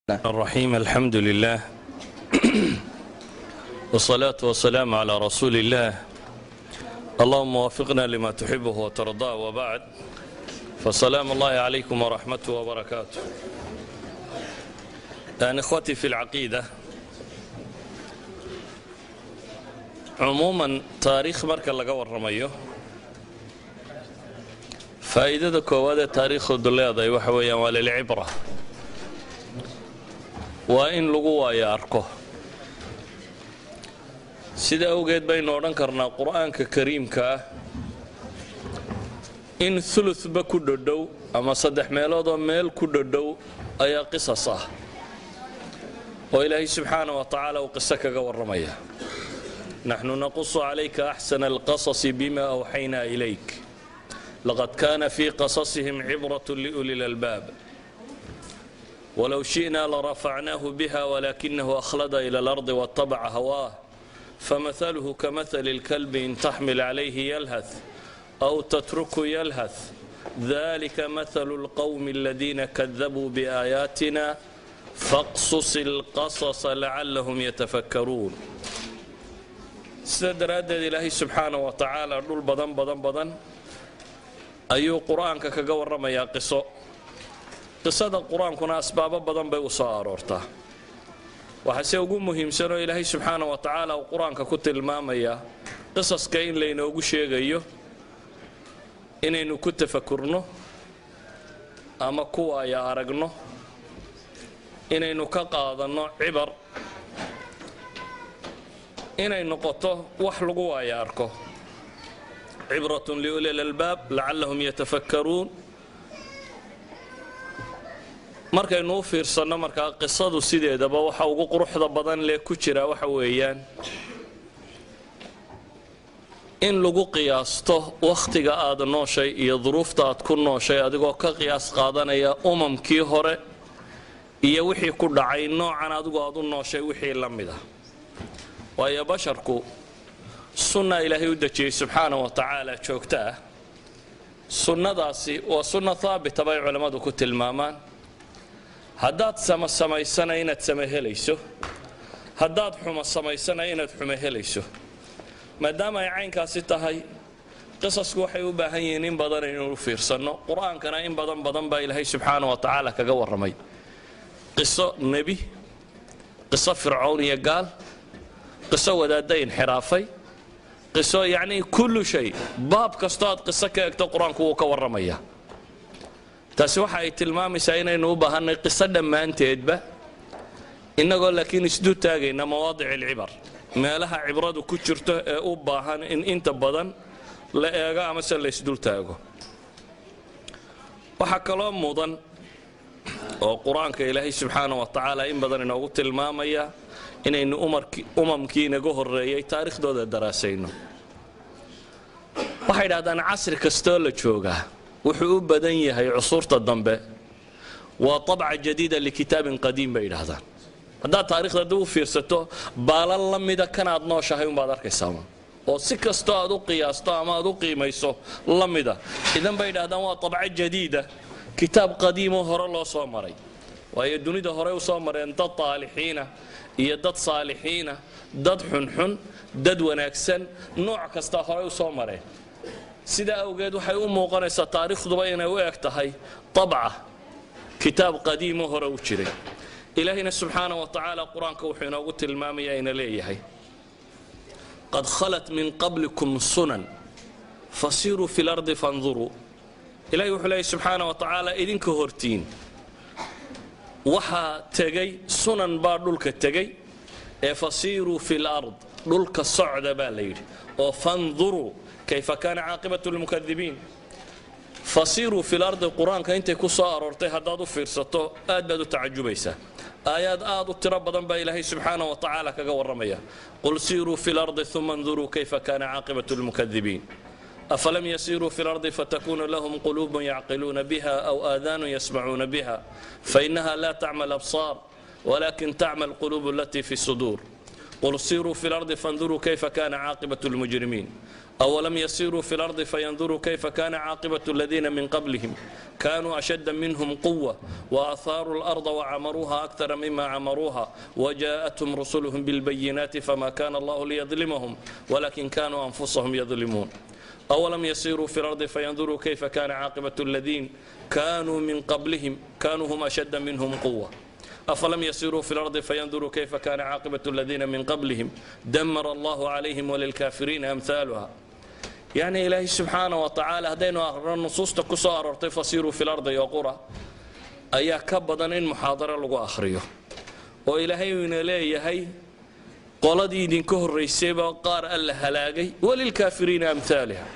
الرحيم الحمد لله والصلاة والسلام على رسول الله اللهم وفقنا لما تحبه وترضاه وبعد فسلام الله عليكم ورحمته وبركاته أن إخوتي في العقيدة عموما تاريخ marka laga warramayo faa'iidada koowaad ee taariikhdu leedahay waxa weeyaan waa lilcibra waa in lagu waayo arko sida awgeed baynu odhan karnaa qur'aanka kariimka ah in uludba ku dhodhow ama saddex meeloodoo meel ku dhodhow ayaa qisas ah oo ilaahay subxaana wa tacaala uu qiso kaga warramaya naxnu naqusu calayka axsana alqasasi bima awxaynaa ilayk laqad kana fii qasasihim cibrat liuli lalbaab ولو شئنا لرفعناه بها ولكنه أخلد إلى الأرض واتبع هواه فمثله كمثل الكلب إن تحمل عليه يلهث أو تتركه يلهث ذلك مثل القوم الذين كذبوا بآياتنا فاقصص القصص لعلهم يتفكرون sida daraaddeed ilaahay subxaana wa tacaala dhul badan badan badan ayuu qur-aanka kaga warramayaa qiso qisada qur-aankuna asbaabo badan bay u soo aroortaa waxaase ugu muhiimsanoo ilaahay subxaana wa tacaala uu qur-aanka ku tilmaamayaa qisaska in laynoogu sheegayo inaynu ku tafakurno ama ku waaya aragno inaynu ka qaadanno cibar inay noqoto wax lagu waaya arko cibratun liuli lalbaab lacallahum yatafakkaruun markaynu u fiirsanno markaa qisadu sideedaba waxa ugu quruxda badan lee ku jira waxa weeyaan in lagu qiyaasto wakhtiga aad nooshay iyo duruufta aad ku nooshay adigoo ka qiyaas qaadanaya umamkii hore iyo wixii ku dhacay noocan adigu aad u nooshay wixii la mid ah waayo basharku sunna ilaahay u dejiyey subxaana wa tacaala joogto ah sunnadaasi waa sunna haabita bay culammadu ku tilmaamaan haddaad sama samaysana inaad sama helayso haddaad xumo samaysana inaad xumo helayso maadaama ay caynkaasi tahay qisasku waxay u baahan yihiin in badan inuu fiirsanno qur-aankana in badan badan baa ilaahay subxaana wa tacaala kaga warramay qiso nebi qiso fircown iyo gaal qiso wadaadda inxiraafay qiso yacnii kullu shay baab kastoo aad qiso ka egto qur-aanku wuu ka warramaya taasi waxa ay tilmaamaysaa inaynu u baahannay qiso dhammaanteedba innagoo laakiin isdul taagayna mawaadic alcibar meelaha cibradu ku jirto ee u baahan in inta badan la eego amase la isdul taago waxaa kaloo mudan oo qur-aanka ilaahay subxaana wa tacaala in badan inoogu tilmaamaya inaynu umamkii inaga horreeyey taarikhdooda daraasayno waxay dhahdaan casri kastoo la joogaa wuxuu u badan yahay cusuurta dambe waa abca jadiida likitaabin qadiim bay yidhaahdaan haddaad taarikhda dib u fiirsato baalan la mida kanaad nooshahay umbaad arkaysaa oo si kastoo aad u qiyaasto ama aad u qiimayso la mida idan bay yidhahdaan waa abco jadiida kitaab qadiimoo hore loo soo maray waayo dunida horey u soo mareen dad taalixiina iyo dad saalixiina dad xunxun dad wanaagsan nooc kastaa horey u soo mareen sidaa awgeed waxay u muuqanaysaa taariikhduba inay u eg tahay abca kitaab qadiimo hore u jiray ilaahayna subxaana wa tacaala qur-aanka wuxuu inoogu tilmaamaya ina leeyahay qad khalat min qablikum sunan fasiruu fi lardi fanduruu ilahay wuxuu leeyahy subxaana wa tacaala idinka hortiin waxaa tegay sunan baa dhulka tegay ee fasiiruu fi lard dhulka socda baa la yidhi oo fanduruu kayfa kaana caaqibatu lmukadibiin fasiruu fi lardi qur-aanka intay ku soo aroortay haddaad u fiirsato aad baad u tacajubaysaa aayaad aad u tiro badan baa ilaahay subxaana wa tacaala kaga warramaya qul siiruu fi lardi uma nduruu kayfa kaana caaqibatu lmukadibiin أفلم يسيروا في الأرض فتكون لهم قلوب يعقلون بها أو آذان يسمعون بها فإنها لا تعمى الأبصار ولكن تعمى القلوب التي في الصدور قل سيروا في الأرض فانظروا كيف كان عاقبة المجرمين أولم يسيروا في الأرض فينظروا كيف كان عاقبة الذين من قبلهم كانوا أشد منهم قوة وأثاروا الأرض وعمروها أكثر مما عمروها وجاءتهم رسلهم بالبينات فما كان الله ليظلمهم ولكن كانوا أنفسهم يظلمون أولم يسيروا في الأرض فينظروا كيف كان عاقبة الذين كانوا من قبلهم كانوا هم أشد منهم قوة أفلم يسيروا في الأرض فينظروا كيف كان عاقبة الذين من قبلهم دمر الله عليهم وللكافرين أمثالها يعني إلهي سبحانه وتعالى هدينا النصوص تكسو أررتي فسيروا في الأرض يقرأ أيا كبضا إن محاضرة لغو أخريه وإلهي من إلهي qoladii idinka horraysayba qaar alla halaagay walilkaafiriina amhaaliha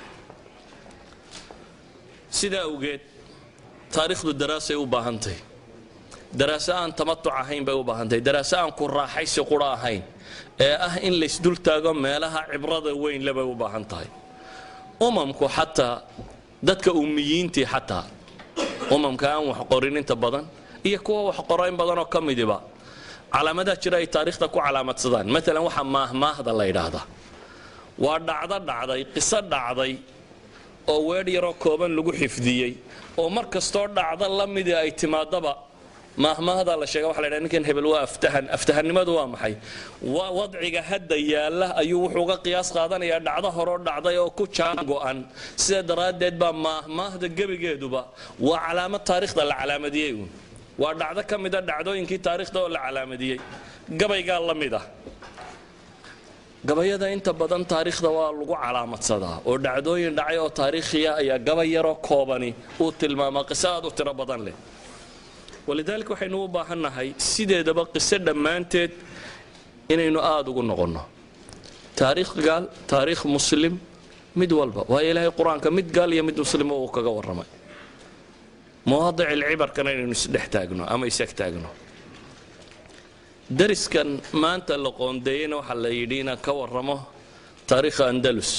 sidaa awgeed taariikhdu daraasay u baahantahy daraaso aan tamatuc ahayn bay u baahantahy daraaso aan ku raaxaysi qura ahayn ee ah in laysdul taago meelaha cibrada weyn le bay u baahan tahay umamku xataa dadka ummiyiintii xataa umamka aan wax qorin inta badan iyo kuwa wax qoro in badanoo ka midiba calaamadaha jira ay taariikhda ku calaamadsadaan maalan waxaa maahmaahda la yidhaahdaa waa dhacdo dhacday qiso dhacday oo weedh yaroo kooban lagu xifdiyey oo mar kastoo dhacdo la midii ay timaadaba maahmaahda la sheega waxa la ydhaha ninkan hebel waa aftahan aftahannimadu waa maxay waa wadciga hadda yaalla ayuu wuxuu uga qiyaas qaadanayaa dhacdo horoo dhacday oo ku jaan go'an sida daraaddeed baa maahmaahda gebigeeduba waa calaamad taariikhda la calaamadiyey uun waa dhacdo ka mida dhacdooyinkii taariikhda oo la calaamadiyey gabaygaa la mid ah gabayada inta badan taariikhda waa lagu calaamadsadaa oo dhacdooyin dhacay oo taariikhiya ayaa gabay yaroo koobani uu tilmaamaa qiso aad u tiro badan leh walidaalika waxaynu u baahannahay sideedaba qiso dhammaanteed inaynu aada ugu noqonno taariikh gaal taariikh muslim mid walba waayo ilaahay qur-aanka mid gaal iyo mid muslima uu kaga warramay mawaadic alcibarkana inaynu isdhex taagno ama isag taagno dariskan maanta la qoondeeyeyna waxaa la yidhi inaan ka warramo taariikha andalus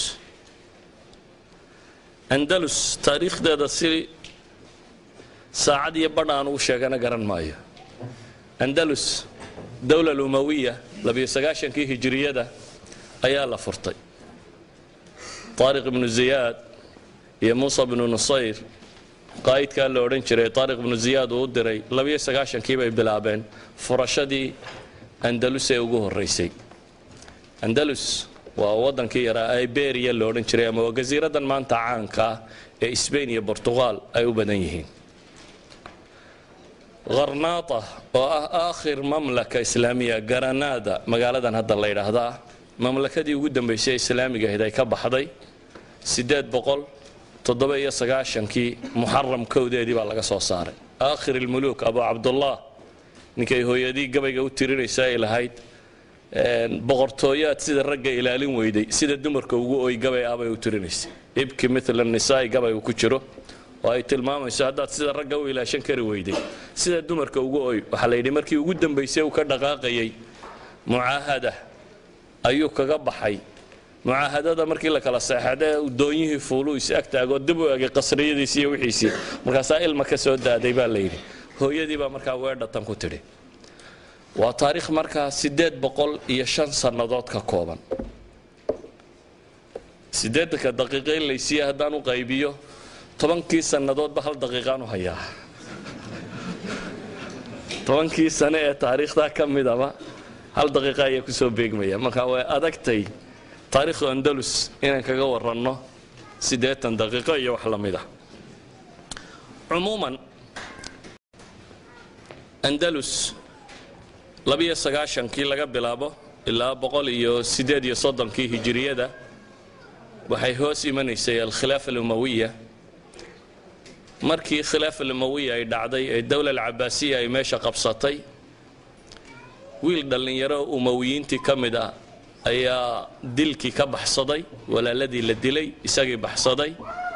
andalus taariikhdeeda si saacad iyo badh aan ugu sheegana garan maayo andalus dowla lumawiya labiyo sagaashankii hijiriyada ayaa la furtay taariq ibnu ziyaad iyo muusa bnu nusayr qaa'idkaa la odhan jiray taariq ibnu ziyaad uu u diray labiyo sagaashankii bay bilaabeen furashadii andalus ee ugu horraysay andalus waa waddankii yaraa iberiya la odhan jiray ama waa gasiiradan maanta caanka ah ee sbain iyo bortuqaal ay u badan yihiin kharnaata oo ah aakhir mamlaka islaamiya garanaada magaaladan hadda la yidhaahdaa mamlakadii ugu dambaysay islaamiga ahayd ay ka baxday siddeed boqol toddoba iyo sagaashankii muxaram kowdeedii baa laga soo saaray aakhir ilmuluuk abu cabdullah ninkay hooyadii gabayga u tirinaysa ay lahayd boqortooyaad sida ragga ilaalin weyday sida dumarka ugu oy gabay ah bay u tirinaysay ibki mila nisaai gabay uu ku jiro oo ay tilmaamayso haddaad sida ragga u ilaashan kari weyday sida dumarka ugu oy waxaa la yidhi markii ugu dambaysay uu ka dhaqaaqayay mucaahada ayuu kaga baxay mucaahadada markii la kala seexadee doonyihii fuuluu is ag taagoo dib u egay qasriyadiisi iyo wixiisii markaasaa ilma ka soo daaday baa la yidhi hooyadii baa markaa weedhatan ku tidhi waa taariikh markaa siddeed boqol iyo shan sannadood ka kooban siddeedanka daqiiqo in laysiiya haddaan u qaybiyo tobankii sannadoodba hal daqiiqaan u hayaa tobankii sane ee taariikhdaa ka midaba hal daqiiqa ayaa kusoo beegmaya marka way adagtay taariikhdu andalus inaan kaga waranno siddeetan daqiiqo iyo wax la mid ah cumuuman andalus labiyo sagaashankii laga bilaabo ilaa boqol iyo siddeed iyo soddonkii hijiriyada waxay hoos imanaysay alkhilaafa alumawiya markii khilaafa alumawiya ay dhacday ee dowla alcabaasiya ay meesha qabsatay wiil dhallinyaro umawiyiintii ka mid ah ayaa dilkii ka baxsaday walaaladii la dilay isagii baxsaday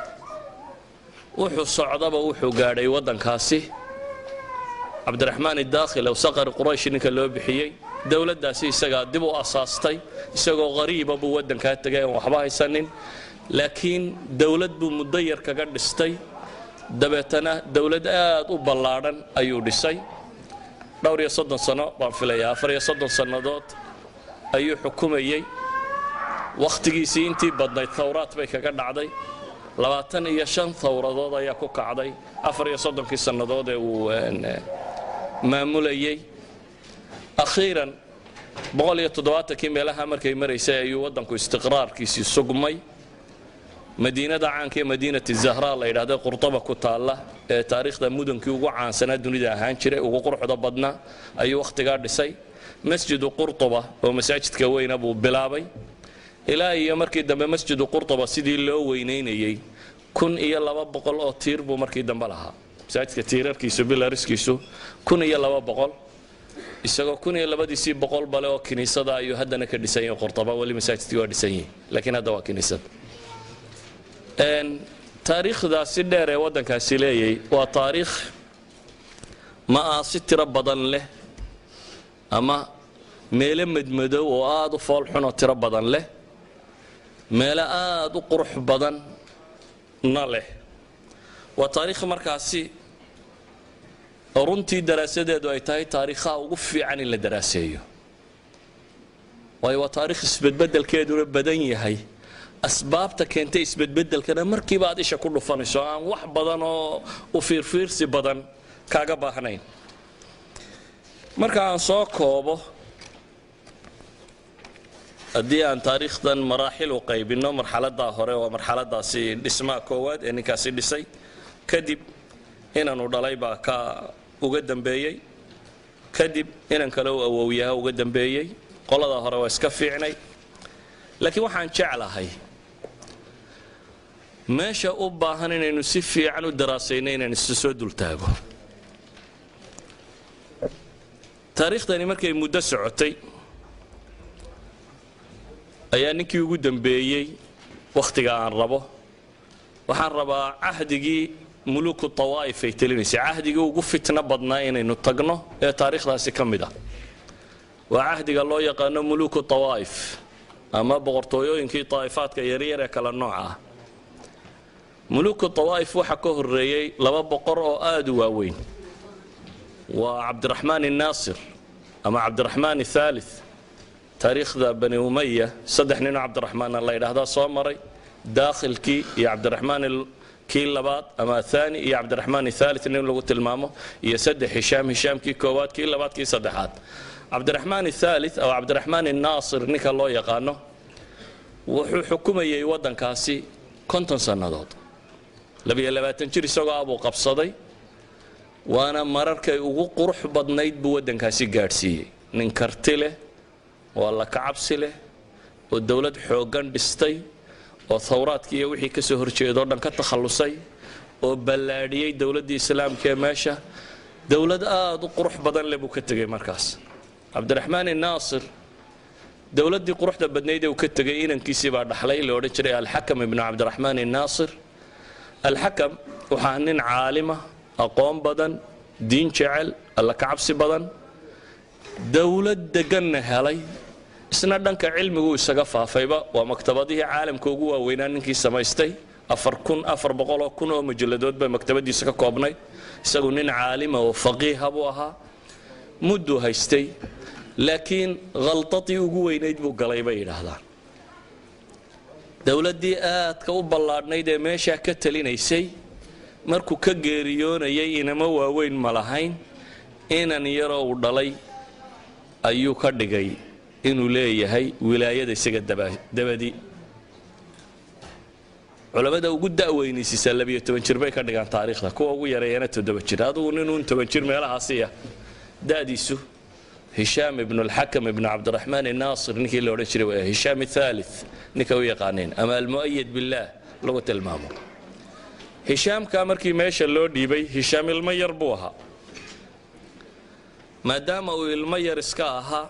wuxuu socdaba wuxuu gaadhay waddankaasi cabdiraxmaan idaakhil ow saqari quraysh ninka loo bixiyey dowladdaasi isagaa dib u asaastay isagoo qariiba buu waddankaa tegay aan waxba haysanin laakiin dowlad buu muddo yar kaga dhistay dabeetana dowlad aad u ballaadhan ayuu dhisay dhowr iyo soddon sano baan filayaa afar iyo soddon sannadood ayuu xukumayey wakhtigiisii intii badnayd thawraad bay kaga dhacday labaatan iyo shan thawradood ayaa ku kacday afar iyo soddonkii sannadood ee uu maamulayey akhiiran boqol iyo toddobaatankii meelaha markay maraysay ayuu waddanku istiqraarkiisii sugmay madiinada caanka ee madiinati zahra la yidhahda qurtaba ku taalla ee taariikhda mudankii ugu caansanaa dunida ahaan jiray ugu quruxda badnaa ayuu wakhtigaa dhisay masjidu qurtuba oo masaajidka weyna buu bilaabay ilaa iyo markii dambe masjidu qurtuba sidii loo weynaynayey kun iyo laba boqol oo tiir buu markii dambe lahaa masaajidka tiirarkiisu bilariskiisu kun iyo laba boqol isagoo kun iyo labadiisii boqol bale oo kiniisada ayuu haddana ka dhisan yahay qurtuba weli masaajidkii waa dhisan yihi laakiin hadda waa kiniisad taariikhdaasi dheer ee waddankaasi leeyay waa taariikh ma ah si tiro badan leh ama meelo madmadow oo aada u foolxun oo tiro badan leh meelo aada u qurux badanna leh waa taariikh markaasi runtii daraasadeedu ay tahay taariikhaha ugu fiican in la daraaseeyo waayo waa taarikh isbedbedelkeeduna badan yahay asbaabta keentay isbedbedelkana markiiba aad isha ku dhufanayso aan wax badan oo u fiirfiirsi badan kaaga baahnayn marka aan soo koobo haddii aan taariikhdan maraaxil u qaybinno marxaladaa hore waa marxaladaasi dhismaha koowaad ee ninkaasi dhisay kadib inanu dhalay baa ka uga dambeeyey kadib inan kale u awowyaha uga dambeeyey qolada hore waa iska fiicnay laakiin waxaan jeclahay meesha u baahan inaynu si fiican u daraasayno inaan isu soo dultaago taariikhdani markay muddo socotay ayaa ninkii ugu dambeeyey wakhtiga aan rabo waxaan rabaa cahdigii muluku tawaa'if ay telinaysay cahdigii ugu fitno badnaa inaynu tagno ee taariikhdaasi ka mid ah waa cahdiga loo yaqaano muluku tawaa'if ama boqortooyooyinkii daa'ifaadka yaryar ee kala nooca ah muluku tawaa'if waxaa ka horreeyey laba boqor oo aada u waaweyn waa cabdiraxmaan الnaasir ama cabdiraxmaan الثaalith taariikhda bani umaya saddex ninoo cabdiraxmaana la yidhaahdaa soo maray daakhilkii iyo cabdiraxmaan kii labaad ama athani iyo cabdiraxmaan الثaalith nin lagu tilmaamo iyo saddex hishaam hishaamkii koowaad kii labaad kii saddexaad cabdiraxmaan الثaalith ama cabdiraxmaan الnaasir ninka loo yaqaano wuxuu xukumayey waddankaasi konton sannadood labiyo labaatan jir isagoo abuu qabsaday waana mararkay ugu qurux badnayd buu waddankaasi gaadhsiiyey nin karti leh oo alla kacabsi leh oo dowlad xooggan dhistay oo thawraadkii iyo wixii ka soo horjeedoo dhan ka takhallusay oo ballaadhiyey dowladdii islaamka ee meesha dowlad aada u qurux badan leh buu ka tegey markaas cabdiraxmaan inaasir dowladdii quruxda badnayd ee uu ka tegay inankiisii baa dhaxlay la odhan jiray alxakam ibnu cabdiraxmaan inaasir alxakam waxaa nin caalima aqoon badan diin jecel alla kacabsi badan dowlad deganna helay isna dhanka cilmigu isaga faafayba waa maktabadihii caalamka ugu waaweynaa ninkii samaystay afar kun afar boqoloo kun oo majalladood bay maktabadiisa ka koobnayd isagu nin caalima oo faqiiha buu ahaa mudduu haystay laakiin khaltadii ugu weynayd buu galay bay yidhaahdaan dowladdii aadka u ballaadhnayd ee meeshaa ka talinaysay markuu ka geeriyoonayay inama waaweyn ma lahayn inan yaroo uu dhalay ayuu ka dhigay inuu leeyahay wilaayada isaga dabadi culammada ugu da'weynaysiisaa labiyo toban jir bay ka dhigaan taariikhda kuwa ugu yareeyana toddoba jir adugu ninuun toban jir meelahaasiya da'diisu hishaam ibnu alxakam ibnu cabdiraxmaan inaasir ninkii la odhan jiray waa hishaam athaalith ninka u yaqaaneen ama almu'ayad billaah lagu tilmaamo hishaamkaa markii meesha loo dhiibay hishaam ilmo yar buu ahaa maadaama uu ilmo yar iska ahaa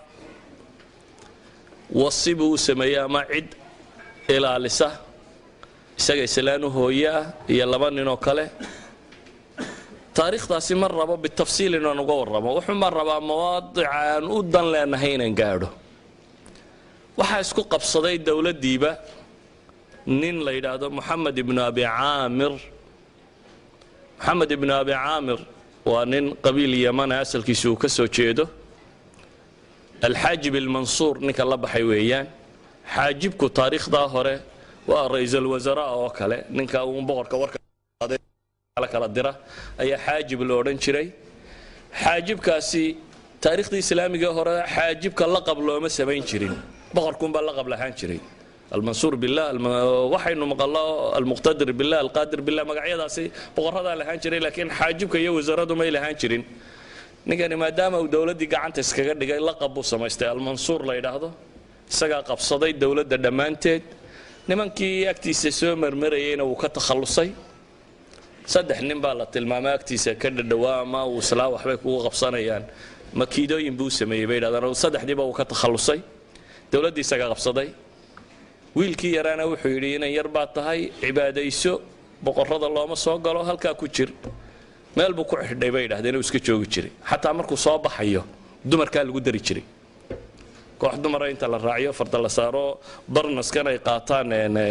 wasi buu u sameeyey ama cid ilaalisa isaga islaan u hooye ah iyo laba ninoo kale taariikhdaasi ma rabo bitafsiil inaan uga warramo wuxuuma rabaa mawaadica aan u dan leenahay inaan gaadho waxaa isku qabsaday dowladdiiba nin la yidhaahdo moxamed ibnu abi caamir moxamed ibnu abi caamir waa nin qabiil yamana asalkiisa uu ka soo jeedo alxaajib ilmansuur ninka la baxay weeyaan xaajibku taariikhdaa hore waa ra-iisul wasaraa oo kale ninka uun boqorka warka kala dira ayaa xaajib lo odhan jiray xaajibkaasi taariikhdii islaamiga hore xaajibka laqab looma samayn jirin boqorkuunbaa laqab lahaan jiray almansuur billah waxaynu maqallo almuqtadir billah alqaadir billah magacyadaasi boqoradaa lahaan jiray laakiin xaajibka iyo wasaradu may lahaan jirin ninkani maadaama uu dowladdii gacanta iskaga dhigay laqab buu samaystay almansuur la yidhaahdo isagaa qabsaday dowladda dhammaanteed nimankii agtiisa soo marmarayeyna wuu ka takhallusay saddex nin baa la tilmaamay agtiisa ka dhadhawaa ama uu islaa waxbay kugu qabsanayaan makiidooyin buu sameeyey bay yidhahdaan saddexdiiba uu ka takhallusay dowladdii isagaa qabsaday wiilkii yaraana wuxuu yidhi inan yar baa tahay cibaadayso boqorrada looma soo galo halkaa ku jir meel buu ku xidhay bay yidhahdeen uu iska joogi jiray xataa markuu soo baxayo dumarkaa lagu dari jiray koox dumara inta la raaciyo farda la saaro barnaskan ay qaataan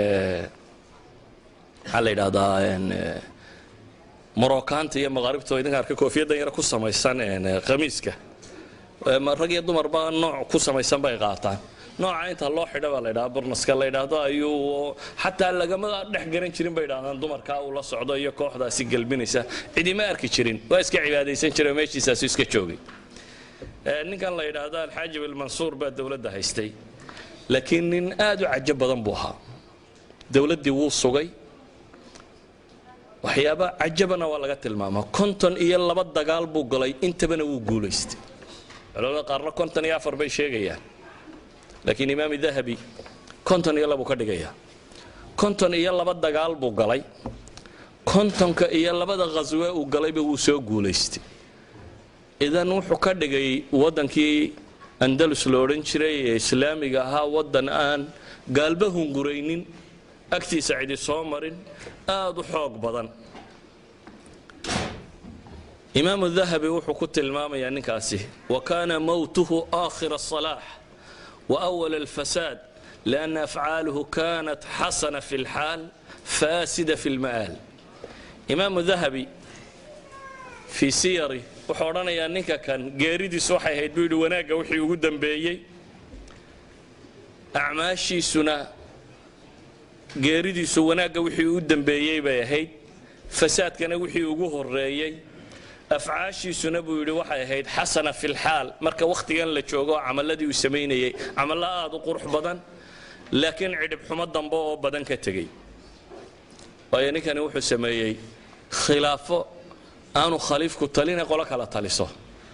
maxaa la yidhahdaa morookaanta iyo maqaaribta idinka arka koofiyaddan yara ku samaysan khamiiska rag iyo dumarba nooc ku samaysan bay qaataan nooca inta loo xidha baa la ydhaha burnaska la ydhaahdo ayuu xataa lagama dhex garan jirin bay dhahdaan dumarkaa uu la socdo iyo kooxdaasi gelbinaysa cidima arki jirin waa iska cibaadaysan jira meeshiisaasu iska joogay ninkan la yidhaahdo alxaajib ilmansuur baa dowladda haystay laakiin nin aad u cajo badan buu ahaa dowladdii wuu sugay waxyaaba cajabana waa laga tilmaamaa konton iyo laba dagaal buu galay intabana wuu guulaystay culamada qaarna konton iyo afar bay sheegayaan laakiin imaam dahabi konton iyo labuu ka dhigayaa konton iyo laba dagaal buu galay kontonka iyo labada khaswe uu galayba wuu soo guulaystay idan wuxuu ka dhigay waddankii andalus la odhan jiray ee islaamiga ahaa waddan aan gaalba hunguraynin agtiisa cidi soo marin aad u xoog badan imaamu dahabi wuxuu ku tilmaamayaa ninkaasi wa kaana mowtuhu aakhira asalaax وأول الفساد لأن أفعاله كانت حسنة في الحال فاسدة في المآل إمام الذهبي في سيري wuxuu odhanayaa ninka kan geeridiisu waxay ahayd buu yidhi wanaagga wixii ugu dambeeyey acmaashiisuna geeridiisu wanaagga wixii ugu dambeeyey bay ahayd fasaadkana wixii ugu horeeyey afcaashiisuna buu yidhi waxay ahayd xasana fi lxaal marka wakhtigan la joogo camaladii uu samaynayey camallo aad u qurux badan laakiin cidhib xumo dambe oo badan ka tegey waayo ninkani wuxuu sameeyey khilaafo aanu khaliifku taline qolo kala taliso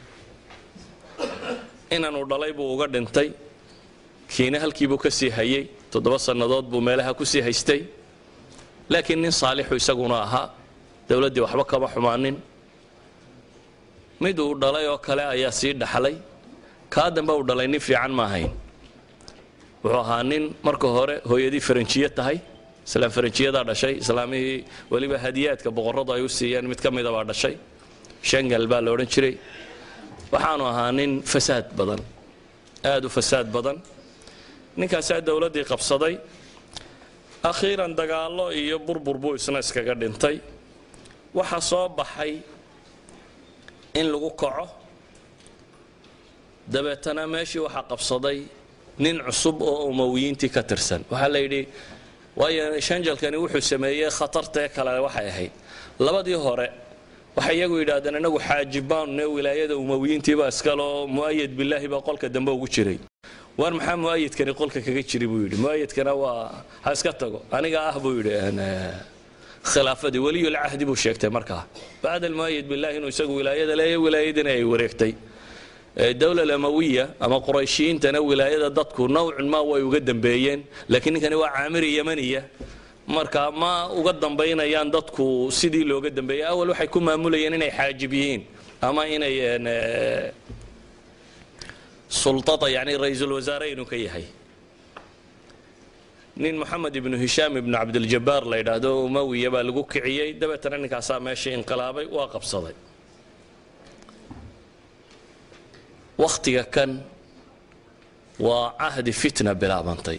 inanuu dhalay buu uga dhintay kiina halkiibuu ka sii hayey toddoba sannadood buu meelaha ku sii haystay laakiin nin saalixu isaguna ahaa dowladdii waxba kama xumaanin mid uu dhalay oo kale ayaa sii dhaxlay kaa dambe uu dhalay nin fiican ma ahayn wuxuu ahaa nin marka hore hooyadii faranjiye tahay islaam faranjiyadaa dhashay islaamihii weliba hadiyaadka boqorradu ay u siiyeen mid ka mida baa dhashay shangal baa la odhan jiray waxaanu ahaa nin fasaad badan aad u fasaad badan ninkaasaa dowladdii qabsaday akhiiran dagaallo iyo burbur buu isna iskaga dhintay waxaa soo baxay in lagu kaco dabeetana meeshii waxaa qabsaday nin cusub oo umowiyiintii ka tirsan waxaa la yidhi waayo shanjalkani wuxuu sameeyey khatartae kale waxay ahayd labadii hore waxay iyagu yidhaahdeen inagu xaajibaanne wilaayada umowiyiintiibaa iskaloo mu'ayad bilaahi baa qolka dambe ugu jiray waar maxaa mu'ayadkani qolka kaga jiri buu yidhi mu'ayadkana waa ha iska tago aniga ah buu yidhi khilaafadii weliyulcahdi buu sheegtay markaa bacda almu'ayad billahi inuu isagu wilaayada leeya wilaayadina ay wareegtay dowla amawiya ama qurayshiyiintana wilaayada dadku nowcun ma way uga dambeeyeen laakiin ninkani waa caamiri yamaniya marka ma uga dambaynayaan dadku sidii looga dambeeyey awal waxay ku maamulayeen inay xaajib yihiin ama inay sultada yani ra-iisul wasaare inuu ka yahay nin moxamed ibnu hishaam ibnu cabdiljabaar la yidhaahdo umawiya baa lagu kiciyey dabeetana ninkaasaa meeshii inqilaabay waa qabsaday wakhtiga kan waa cahdi fitna bilaabantay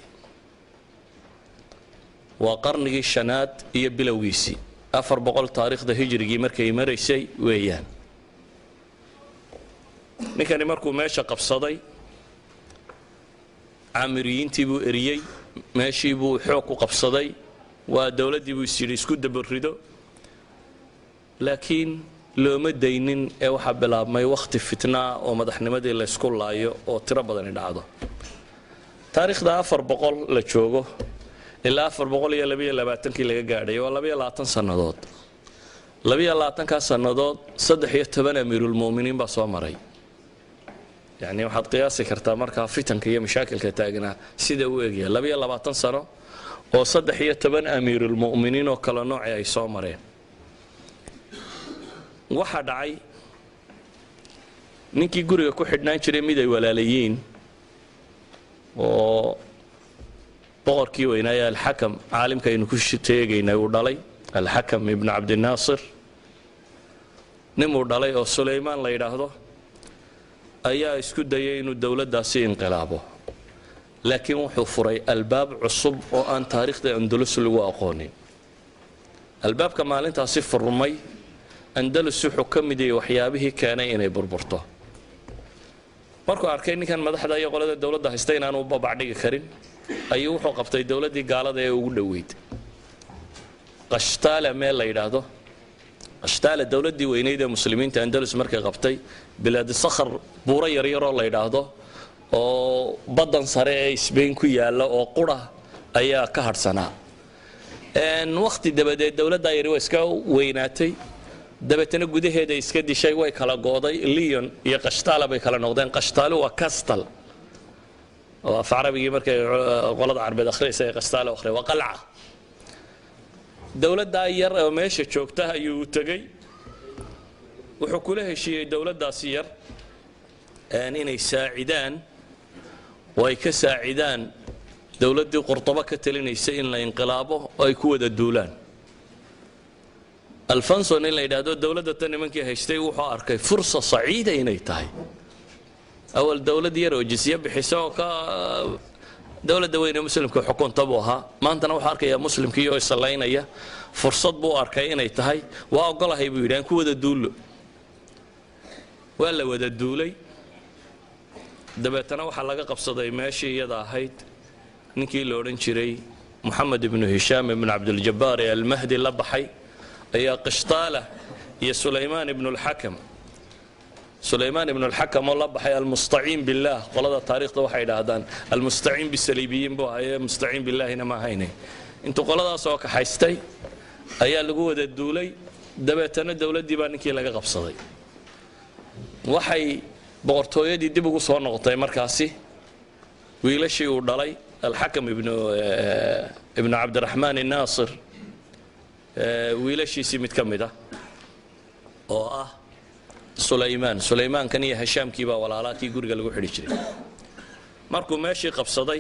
waa qarnigii shanaad iyo bilowgiisii afar boqol taariikhda hijrigii markay maraysay weeyaan ninkani markuu meesha qabsaday caamiriyiintii buu eriyey meeshii buu xoog ku qabsaday waa dowladdii buu isyidhi isku dabarido laakiin looma daynin ee waxaa bilaabmay wakhti fitnaa oo madaxnimadii laysku laayo oo tiro badani dhacdo taariikhda afar boqol la joogo ilaa afar boqol iyo labayo labaatankii laga gaadhay waa labayo labaatan sannadood labayo labaatankaa sannadood saddex iyo toban amiirulmu'miniin baa soo maray yacni waxaad qiyaasi kartaa markaa fitanka iyo mashaakilka taagnaa sida uu egyahay labayo labaatan sano oo saddex iyo toban amiirulmu'miniin oo kale noocii ay soo mareen waxaa dhacay ninkii guriga ku xidhnaan jiray mid ay walaalayiin oo boqorkii weynaaye alxakam caalimka aynu ku teegaynay uu dhalay alxakam ibnu cabdinaasir ninuu dhalay oo sulaymaan la yidhaahdo ayaa isku dayay inuu dowladdaasi inqilaabo laakiin wuxuu furay albaab cusub oo aan taariikhda andalus lagu aqoonin albaabka maalintaasi furmay andalus wuxuu ka mid yahay waxyaabihii keenay inay burburto markuu arkay ninkan madaxda iyo qolada dowladda haysta inaanu babacdhigi karin ayuu wuxuu qabtay dowladdii gaalada ee ugu dhoweyd qashtaala meel la yidhaahdo qashtaala dowladdii weynayd ee muslimiinta andalus markay qabtay bilaadi sakhar buuro yaryaroo la yidhaahdo oo baddan sare ee sbain ku yaalla oo qura ayaa ka hadhsanaa wakhti dabadeed dowladdaa yari waa iska weynaatay dabeetana gudaheeda iska dishay way kala gooday leon iyo qashtaala bay kala noqdeen qashtaalo waa castal oo af carabigii markay qolada carbeed akhriyaysa ee qashtaalo akhriya waa qalca dowladdaa yar oo meesha joogta ayuu u tegey wuxuu kula heshiiyey dowladdaasi yar inay saacidaan oo ay ka saacidaan dowladdii qurdobo ka talinaysa in la inqilaabo oo ay ku wada duulaan alfonson in la yidhaahdo dowladda tan nimankii haystay wuxuu arkay fursa saciida inay tahay awal dowlad yar oo jisye bixisa oo ka dowladda weyne muslimka xukunta buu ahaa maantana wuxuu arkayaa muslimkii oo isallaynaya fursad buu arkay inay tahay waa ogolahay buu yidhi aan ku wada duullo waa la wada duulay dabeetana waxaa laga qabsaday meeshii iyada ahayd ninkii la odhan jiray moxamed ibnu hishaam ibnu cabdiljabaar ee almahdi la baxay ayaa qishtaala iyo sulaymaan ibnu lxakam sulaymaan ibnu lxakam oo la baxay almustaciin billaah qolada taariikhda waxay idhaahdaan almustaciin bisaliibiyiin buu ahaye mustaciin billaahina ma ahayne intuu qoladaas oo kaxaystay ayaa lagu wada duulay dabeetana dowladdii baa ninkii laga qabsaday waxay boqortooyadii dib ugu soo noqotay markaasi wiilashii uu dhalay alxakam ibnu ibnu cabdiraxmaan inaasir wiilashiisii mid ka mid ah oo ah sulaymaan sulaymaankan iyo hashaamkii baa walaalaakii guriga lagu xidhi jiray markuu meeshii qabsaday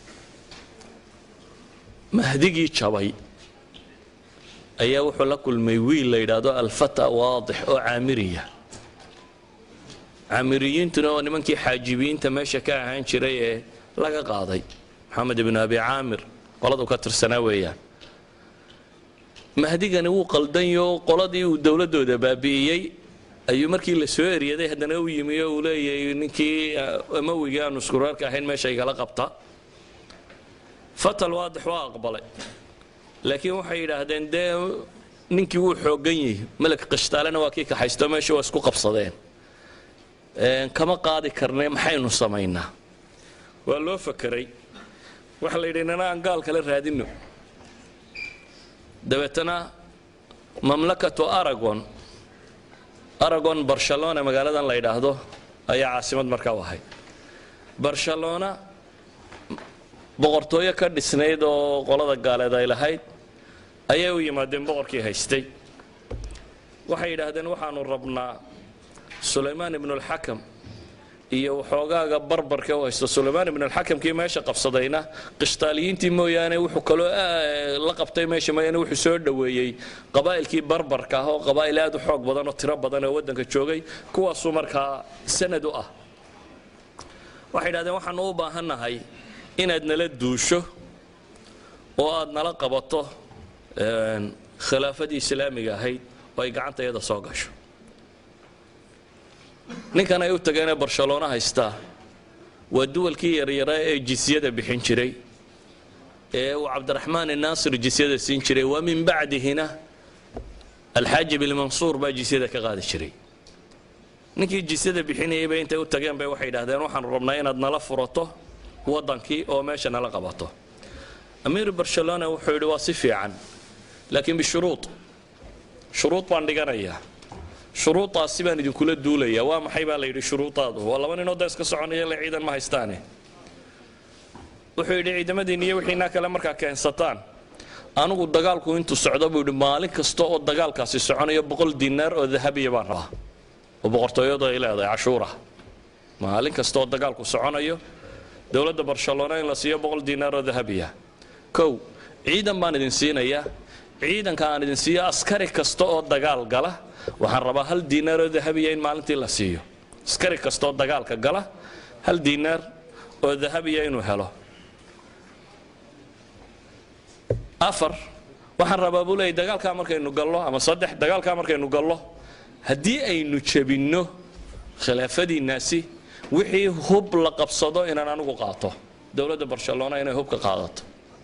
mahdigii jabay ayaa wuxuu la kulmay wiil la yidhaahdo alfata waadix oo caamiriya caamiriyiintuna oo nimankii xaajibiyiinta meesha ka ahaan jiray ee laga qaaday maxamed ibnu abi caamir qoladu ka tirsanaa weeyaan mahdigani wuu qaldanyo qoladii uu dowladdooda baabi'iyey ayuu markii la soo eryaday haddana u yimi oo uu leeyahay ninkii amawigii aanu iskureerka ahayn meesha igala qabta fatal waadix waa aqbalay laakiin waxay yidhaahdeen dee ninkii wuu xooggan yihi melek qishtaalena waa kii kaxaysto meesha waa isku qabsadeen kama qaadi karne maxaynu samaynaa waa loo fakeray waxa la yidhi nana aan gaal kale raadino dabeetana mamlakatu aragon aragon barcelona magaaladan la yidhaahdo ayaa caasimad markaa u ahayd barcelona boqortooyo ka dhisnayd oo qolada gaaleed ay lahayd ayay u yimaadeen boqorkii haystay waxay yidhaahdeen waxaanu rabnaa sulaymaan ibnulxakam iyo waxoogaaga barbarka u haysto sulaymaan ibnulxakamkii meesha qabsadayna qishtaaliyiintii mooyaane wuxuu kaloo la qabtay meesha mooyaane wuxuu soo dhoweeyey qabaa'ilkii barbarka ah oo qabaa'il aad u xoog badan oo tiro badan oo waddanka joogay kuwaasuu markaa sanad u ah waxay yidhahdeen waxaanu u baahannahay inaad nala duusho oo aad nala qabato khilaafadii islaamiga ahayd oo ay gacanta iyada soo gasho ninkan ay u tageenee barcelona haystaa waa duwalkii yaryaraa ee jisyada bixin jiray ee uu cabdiraxmaan inaasir jisyada siin jiray waa min bacdihina alxaaji bilmansuur baa jisyada ka qaadi jiray ninkii jisyada bixinayay bay intay u tageen bay waxay yidhahdeen waxaanu rabnaa inaad nala furato waddankii oo meesha nala qabato amiir barcelona wuxuu yidhi waa si fiican laakiin bishuruud shuruud baan dhiganayaa shuruudaasi baan idinkula duulayaa waa maxay baa la yidhi shuruudaadu waa laba ninoo da iska soconaya le ciidan ma haystaane wuxuu yidhi ciidamadiinna iyo wixiinaa kale markaa keensataan anigu dagaalku intuu socdo buu yidhi maalin kasta oo dagaalkaasi soconayo boqol dinaar oo dahabiya baan rabaa oo boqortooyadu ay leedahay cashuura maalin kasta oo dagaalku soconayo dowladda barcelona in la siiyo boqol dinaar oo dahabiya kow ciidan baan idin siinayaa ciidanka aan idin siiyo askari kasta oo dagaal gala waxaan rabaa hal diinaar oo dahabiya in maalintii la siiyo askari kasta oo dagaalka gala hal diinaar oo dahabiya inuu helo afar waxaan rabaa buu leeyay dagaalkaa markaynu gallo ama saddex dagaalkaa markaynu gallo haddii aynu jebinno khilaafadiinnaasi wixii hub la qabsado inaan anigu qaato dowladda barcelona inay hubka qaadato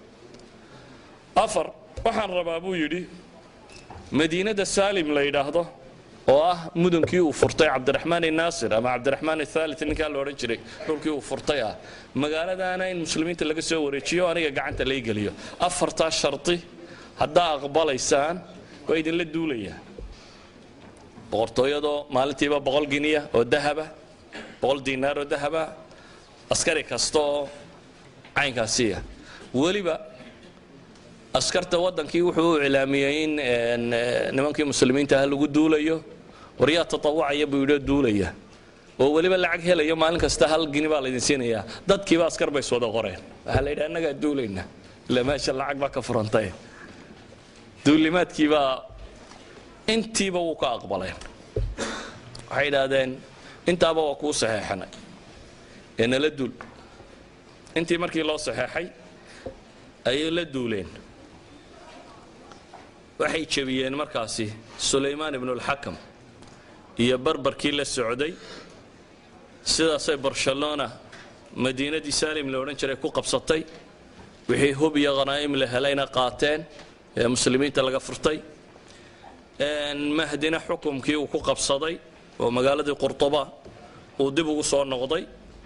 afar waxaan rabaa buu yidhi madiinada saalim la yidhaahdo oo ah mudankii uu furtay cabdiraxmaan inaasir ama cabdiraxmaan athaalit ninkaa la odhan jiray dhulkii uu furtay ah magaaladaana in muslimiinta laga soo wareejiyo aniga gacanta lay geliyo afartaa sharti haddaa aqbalaysaan waa idinla duulayaa boqortooyadoo maalintiiba boqol giniya oo dahaba boqol diinaar oo dahaba askari kasta oo caynkaasiya weliba askarta waddankii wuxuu u iclaamiyey in nimankii muslimiinta ah lagu duulayo waryaa tatawacaya buu yidhi duulaya oo weliba lacag helayo maalin kasta hal gini baa laydin siinayaa dadkiiba askar bay iswada qoreen waxaa la yidhi annagaa duulayna ila meesha lacag baa ka furantay duulimaadkiibaa intiiba wuu ka aqbaleen waxay idhaahdeen intaaba waa kuu saxeexanay ee nala duul intii markii loo saxeexay ayay la duuleen waxay jebiyeen markaasi sulaymaan ibnulxakam iyo barbarkii la socday sidaasay barcelona madiinadii saalim la odhan jiray ku qabsatay wixii hub iyo khanaa'im la helayna qaateen ee muslimiinta laga furtay mahdina xukumkii uu ku qabsaday oo magaaladii qurtuba uu dib ugu soo noqday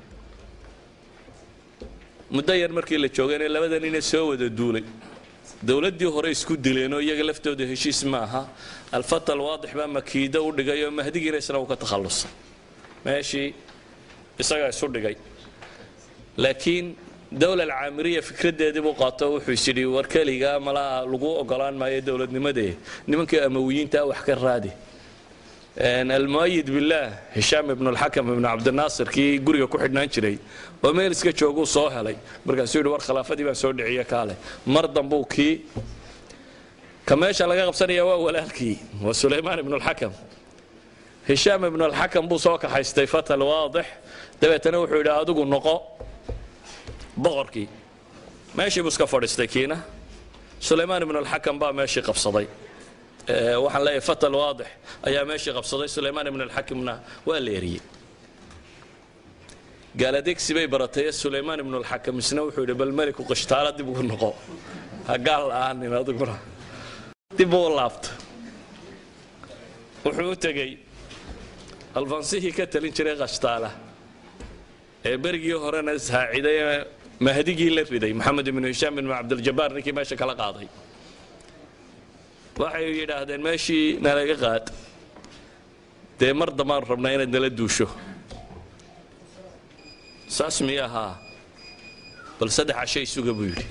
muddo yar markii la joogayna labada nina soo wada duulay dowladdii hore isku dileenoo iyaga laftooda heshiis ma aha alfata alwaadix baa makiida u dhigay oo mahdigiina isna uu ka takhallusay meeshii isagaa isu dhigay laakiin dowla alcaamiriya fikraddeedii buu qaato wuxuu is yidhi war keligaa malaha lagu ogolaan maayo dowladnimadee nimankii amawiyiintaa wax ka raadi almuayid billaah hishaam ibnu alxakam ibnu cabdinaasir kii guriga ku xidhnaan jiray oo meel iska jooguu soo helay markaasuu yidhi war khilaafadii baan soo dhiciye kaale mar dambuu kii ka meesha laga qabsanaya waa walaalkii waa sulaymaan ibnu alxakam hishaam ibnu alxakam buu soo kaxaystay fatal waadix dabeetana wuxuu yidhi adigu noqo boqorkii meeshii buu iska fadhiistay kiina sulaymaan ibnu alxakam baa meeshii qabsaday waxaan leeyahay fatal waadix ayaa meeshii qabsaday sulaymaan ibn alxakimna waa la eriyey gaaladegsi bay baratay sulaymaan ibnu alxakam isna wuxuu yidhi bal meliku qishtaala dib ugu noqo ha gaal la'aanin adiguna dib uu laabto wuxuu u tegey alfansihii ka talin jiray qashtaala ee berigii horena ishaaciday ee mahdigii la riday maxamed ibnu hishaam ibnu cabdiljabaar ninkii meesha kala qaaday waxay yidhaahdeen meeshii nalaga qaad dee mar dambaan rabnaa inaad nala duusho saas miya ahaa bal saddex casho isuga buu yidhi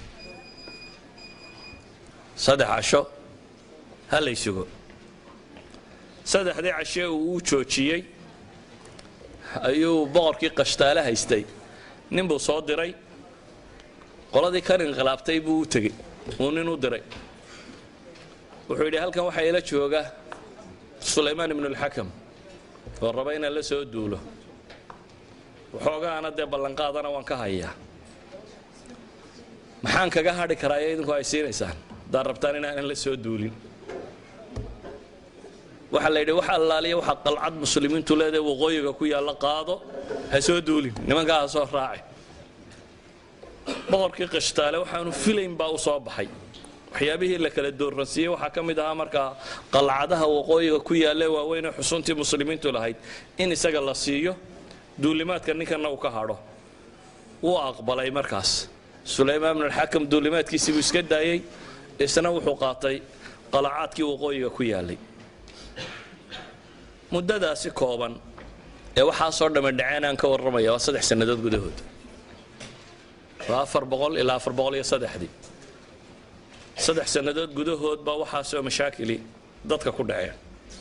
saddex casho ha la ysugo saddexdii cashe uu u joojiyey ayuu boqorkii qashtaale haystay nin buu soo diray qoladii kan inqilaabtay buu u tegey uu nin u diray wuxuu yidhi halkan waxaa ila jooga sulaymaan ibnu alxakam oo raba inaan la soo duulo waxoogaana dee ballanqaadana waan ka hayaa maxaan kaga hadhi karaa iyo idinku ay siinaysaan haddaad rabtaan inaanan la soo duulin waxaa la yidhi wax allaaliya waxaa qalcad muslimiintu leedahay waqooyiga ku yaalla qaado ha soo duulin nimankaa ha soo raaci boqorkii qishtaale waxaanu filayn baa u soo baxay waxyaabihii la kala doorransiiyey waxaa ka mid ahaa markaa qalcadaha waqooyiga ku yaalle waaweynee xusuntii muslimiintu lahayd in isaga la siiyo duulimaadka ninkanna uu ka hadho wuu aqbalay markaas sulaymaan bn alxakam duulimaadkiisii buu iska daayey isna wuxuu qaatay qalacaadkii waqooyiga ku yaallay muddadaasi kooban ee waxaasoo dhamme dhaceen aan ka warramaya waa saddex sannadood gudahood waa afar boqol ilaa afar boqol iyo saddexdii saddex sannadood gudahood baa waxaasoo mashaakili dadka ku dhaceen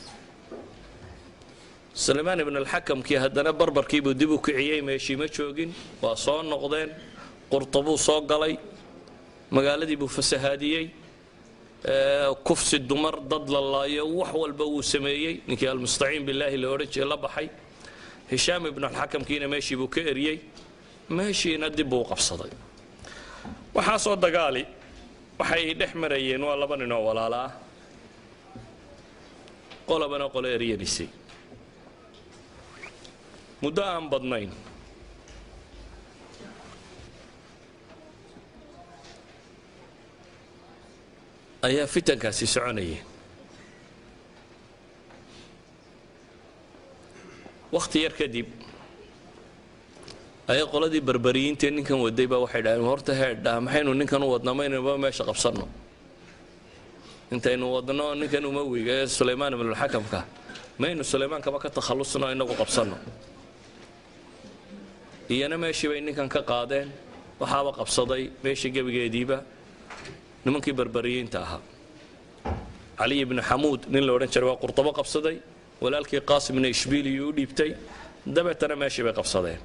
sulaymaan ibn alxakamkii haddana barbarkiibuu dib u kiciyey meeshii ma joogin waa soo noqdeen qurtabuu soo galay magaaladii buu fasahaadiyey kufsi dumar dad la laayo wax walba wuu sameeyey ninkii almustaciin bilaahi la odhan jiray la baxay hishaam ibnu alxakamkiina meeshii buu ka eriyey meeshiina dib buu u qabsaday waxaasoo dagaali waxay dhex marayeen waa laba nin oo walaala ah qolabana qolo eryanaysay muddo aan badnayn ayaa fitankaasi soconayeen wakhti yar kadib ayaa qoladii barbariyiintae ninkan waday baa waxay dhaheen horta heedhaa maxaynu ninkan u wadnaa maynaba meesha qabsanno intaynu wadno ninkan umawiga ee sulaymaan ibnulxakamka maynu sulaymaan-kaba ka takhallusno inagu qabsanno iyana meeshii bay ninkan ka qaadeen waxaaba qabsaday meeshii gebigeediiba nimankii barbariyiinta ahaa caliy ibnu xamuud nin la odhan jiray waa qurtabo qabsaday walaalkii qaasimna ishbiiliyuu u dhiibtay dabeetana meeshii bay qabsadeen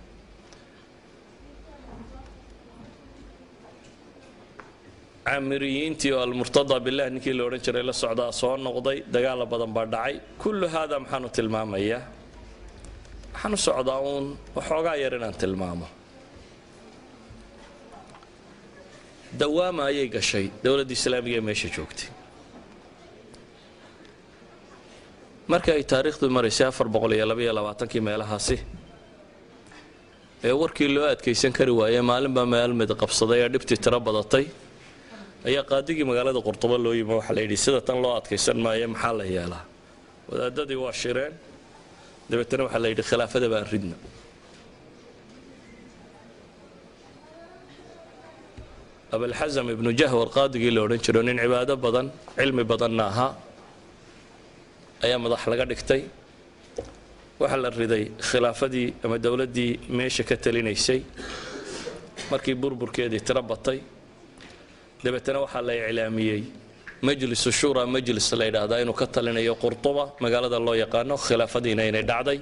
camiriyiintii oo almurtada bilah ninkii la odhan jiray la socdaa soo noqday dagaala badan baa dhacay kullu haada maxaanu tilmaamayaa waxaan u socdaa uun waxoogaa yar inaan tilmaamo dawaama ayay gashay dowladda islaamiga ee meesha joogtay marka ay taariikhdu maraysay afar boqol iyo labaiyo labaatankii meelahaasi ee warkii loo adkaysan kari waayey maalinbaa meel mid qabsaday ee dhibtii tiro badatay ayaa qaadigii magaalada qurtubo loo yimi waxaa la yidhi sida tan loo adkaysan maayo maxaa la yeelaa wadaadadii waa shireen dabeetana waxaa la yidhi khilaafada baan ridna abalxasam ibnu jahwar qaadigii la odhan jiro nin cibaado badan cilmi badanna ahaa ayaa madax laga dhigtay waxaa la riday khilaafadii ama dowladdii meesha ka talinaysay markii burburkeedii tiro batay dabeetana waxaa la iclaamiyey majlisu shura majlis la yidhaahdaa inuu ka talinayo qurtuba magaalada loo yaqaano khilaafadiina inay dhacday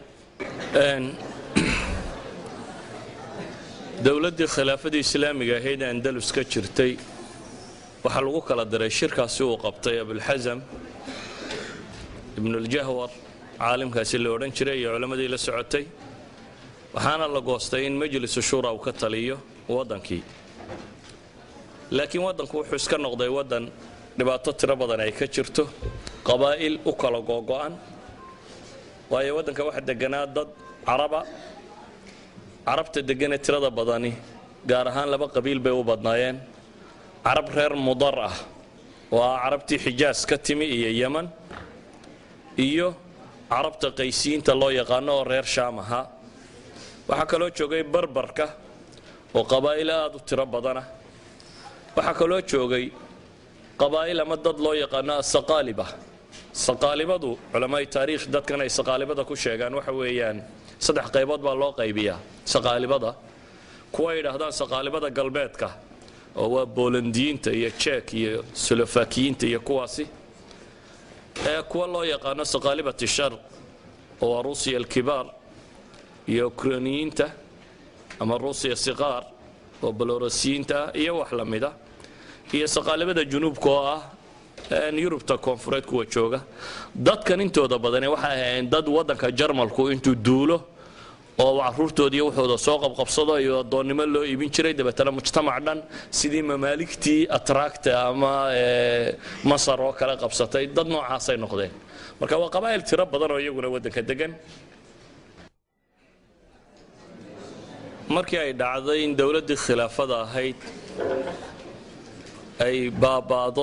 dowladdii khilaafadii islaamiga ahayd andalus ka jirtay waxaa lagu kala diray shirkaasi uu qabtay abulxasam ibnuljahwar caalimkaasi la odhan jiray iyo culammadii la socotay waxaana la goostay in majlisu shura uu ka taliyo waddankii laakiin waddanku wuxuu iska noqday waddan dhibaato tiro badan ay ka jirto qabaa'il u kala googo'an waayo waddanka waxa deganaa dad caraba carabta deganee tirada badani gaar ahaan laba qabiil bay u badnaayeen carab reer mudar ah oo ah carabtii xijaas ka timi iyo yeman iyo carabta qaysiyiinta loo yaqaano oo reer shaam ahaa waxaa kaloo joogay barbarka oo qabaa'il aad u tiro badana waxaa kaloo joogay qabaa'il ama dad loo yaqaano asaqaaliba saqaalibadu culamaai taariikh dadkan ay saqaalibada ku sheegaan waxa weeyaan saddex qaybood baa loo qaybiyaa saqaalibada kuwa yidhaahdaan saqaalibada galbeedka oo waa boolandiyiinta iyo jek iyo solofakiyiinta iyo kuwaasi ee kuwa loo yaqaano saqaalibati sharq oo waa ruusiya alkibaar iyo ukraniyiinta ama ruusiya siqaar oo balorasiyiinta ah iyo wax la mida iyo saqaalibada junuubka oo ah yurubta koonfureed kuwa jooga dadkan intooda badane waxay ahaayeen dad waddanka jarmalku intuu duulo oo caruurtoodiiyo wuxuuda soo qabqabsado iyo addoonnimo loo iibin jiray dabeetana mujtamac dhan sidii mamaaligtii atraacta ama masar oo kale qabsatay dad noocaasay noqdeen marka waa qabaa'il tiro badan oo iyaguna waddanka degan markii ay dhacday in dowladdii khilaafada ahayd ay baaba'do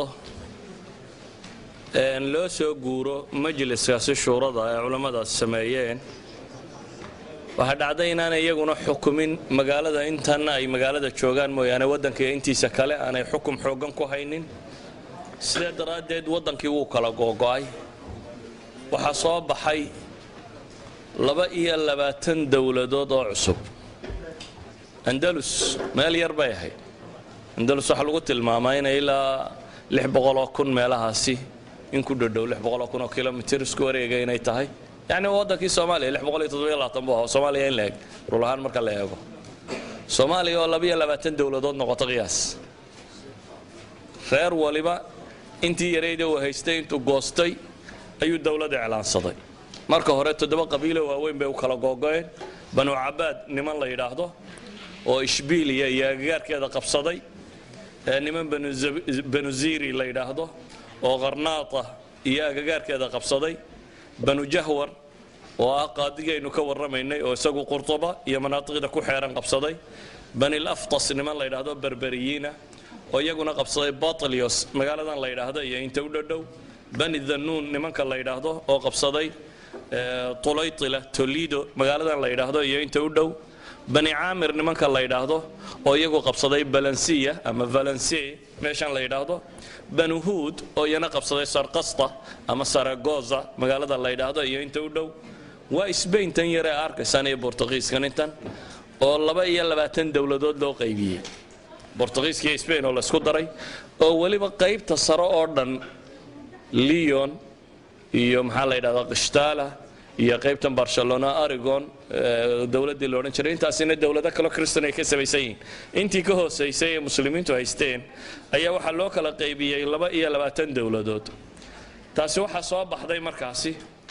loo soo guuro majliskaasi shuurada ay culammadaas sameeyeen waxaa dhacday inaanay iyaguna xukumin magaalada intanna ay magaalada joogaan mooyaane waddanka intiisa kale aanay xukum xooggan ku haynin sidee daraaddeed waddankii wuu kala googo'ay waxaa soo baxay laba iyo labaatan dowladood oo cusub andalus meel yar bay ahayd andalus waxaa lagu tilmaamaa inay ilaa lix boqoloo kun meelahaasi in ku dhadhow lix boqoloo kun oo kilomitir isku wareega inay tahay yacni waddankii soomaaliya lix boqol iyo toddobiyo labaatan buu ahaa soomaaliya in la eg rul ahaan marka la eego soomaaliya oo labiyo labaatan dowladood noqoto qiyaas reer waliba intii yarayda uu haystay intuu goostay ayuu dowlad iclaansaday marka hore toddoba qabiilo waaweyn bay u kala googo'een banu cabaad niman la yidhaahdo oo ishbiiliya iyo agagaarkeeda qabsaday niman banu ziri la yidhaahdo oo qarnaata iyo agagaarkeeda qabsaday banu jahwar oo ah qaadigaynu ka warramaynay oo isagu qurtuba iyo manaatiqda ku xeeran qabsaday banil aftas niman la yidhaahdo berberiyiina oo iyaguna qabsaday batlios magaaladan la yidhaahdo iyo inta u dhadhow bani dhanuun nimanka la yidhaahdo oo qabsaday tulaytila tolido magaaladan la yidhaahdo iyo inta u dhow bani caamir nimanka la yidhaahdo oo iyagu qabsaday balansiya ama valencie meeshan la yidhaahdo banu huud oo iyana qabsaday sarkasta ama saragoza magaalada la yidhaahdo iyo inta u dhow waa sbain tan yare arkaysaan iyo bortugiiskan intan oo laba iyo labaatan dowladood loo qaybiyey bortugiiska iyo sbain oo laysku daray oo weliba qaybta sare oo dhan leon iyo maxaa la yidhahdaa qishtaala iyo qaybtan barcelona arigon dowladdii la odhan jiray intaasina dowlado kaloo kristan ay ka samaysan yihiin intii ka hoosaysay ee muslimiintu haysteen ayaa waxaa loo kala qaybiyey laba iyo labaatan dowladood taasi waxaa soo baxday markaasi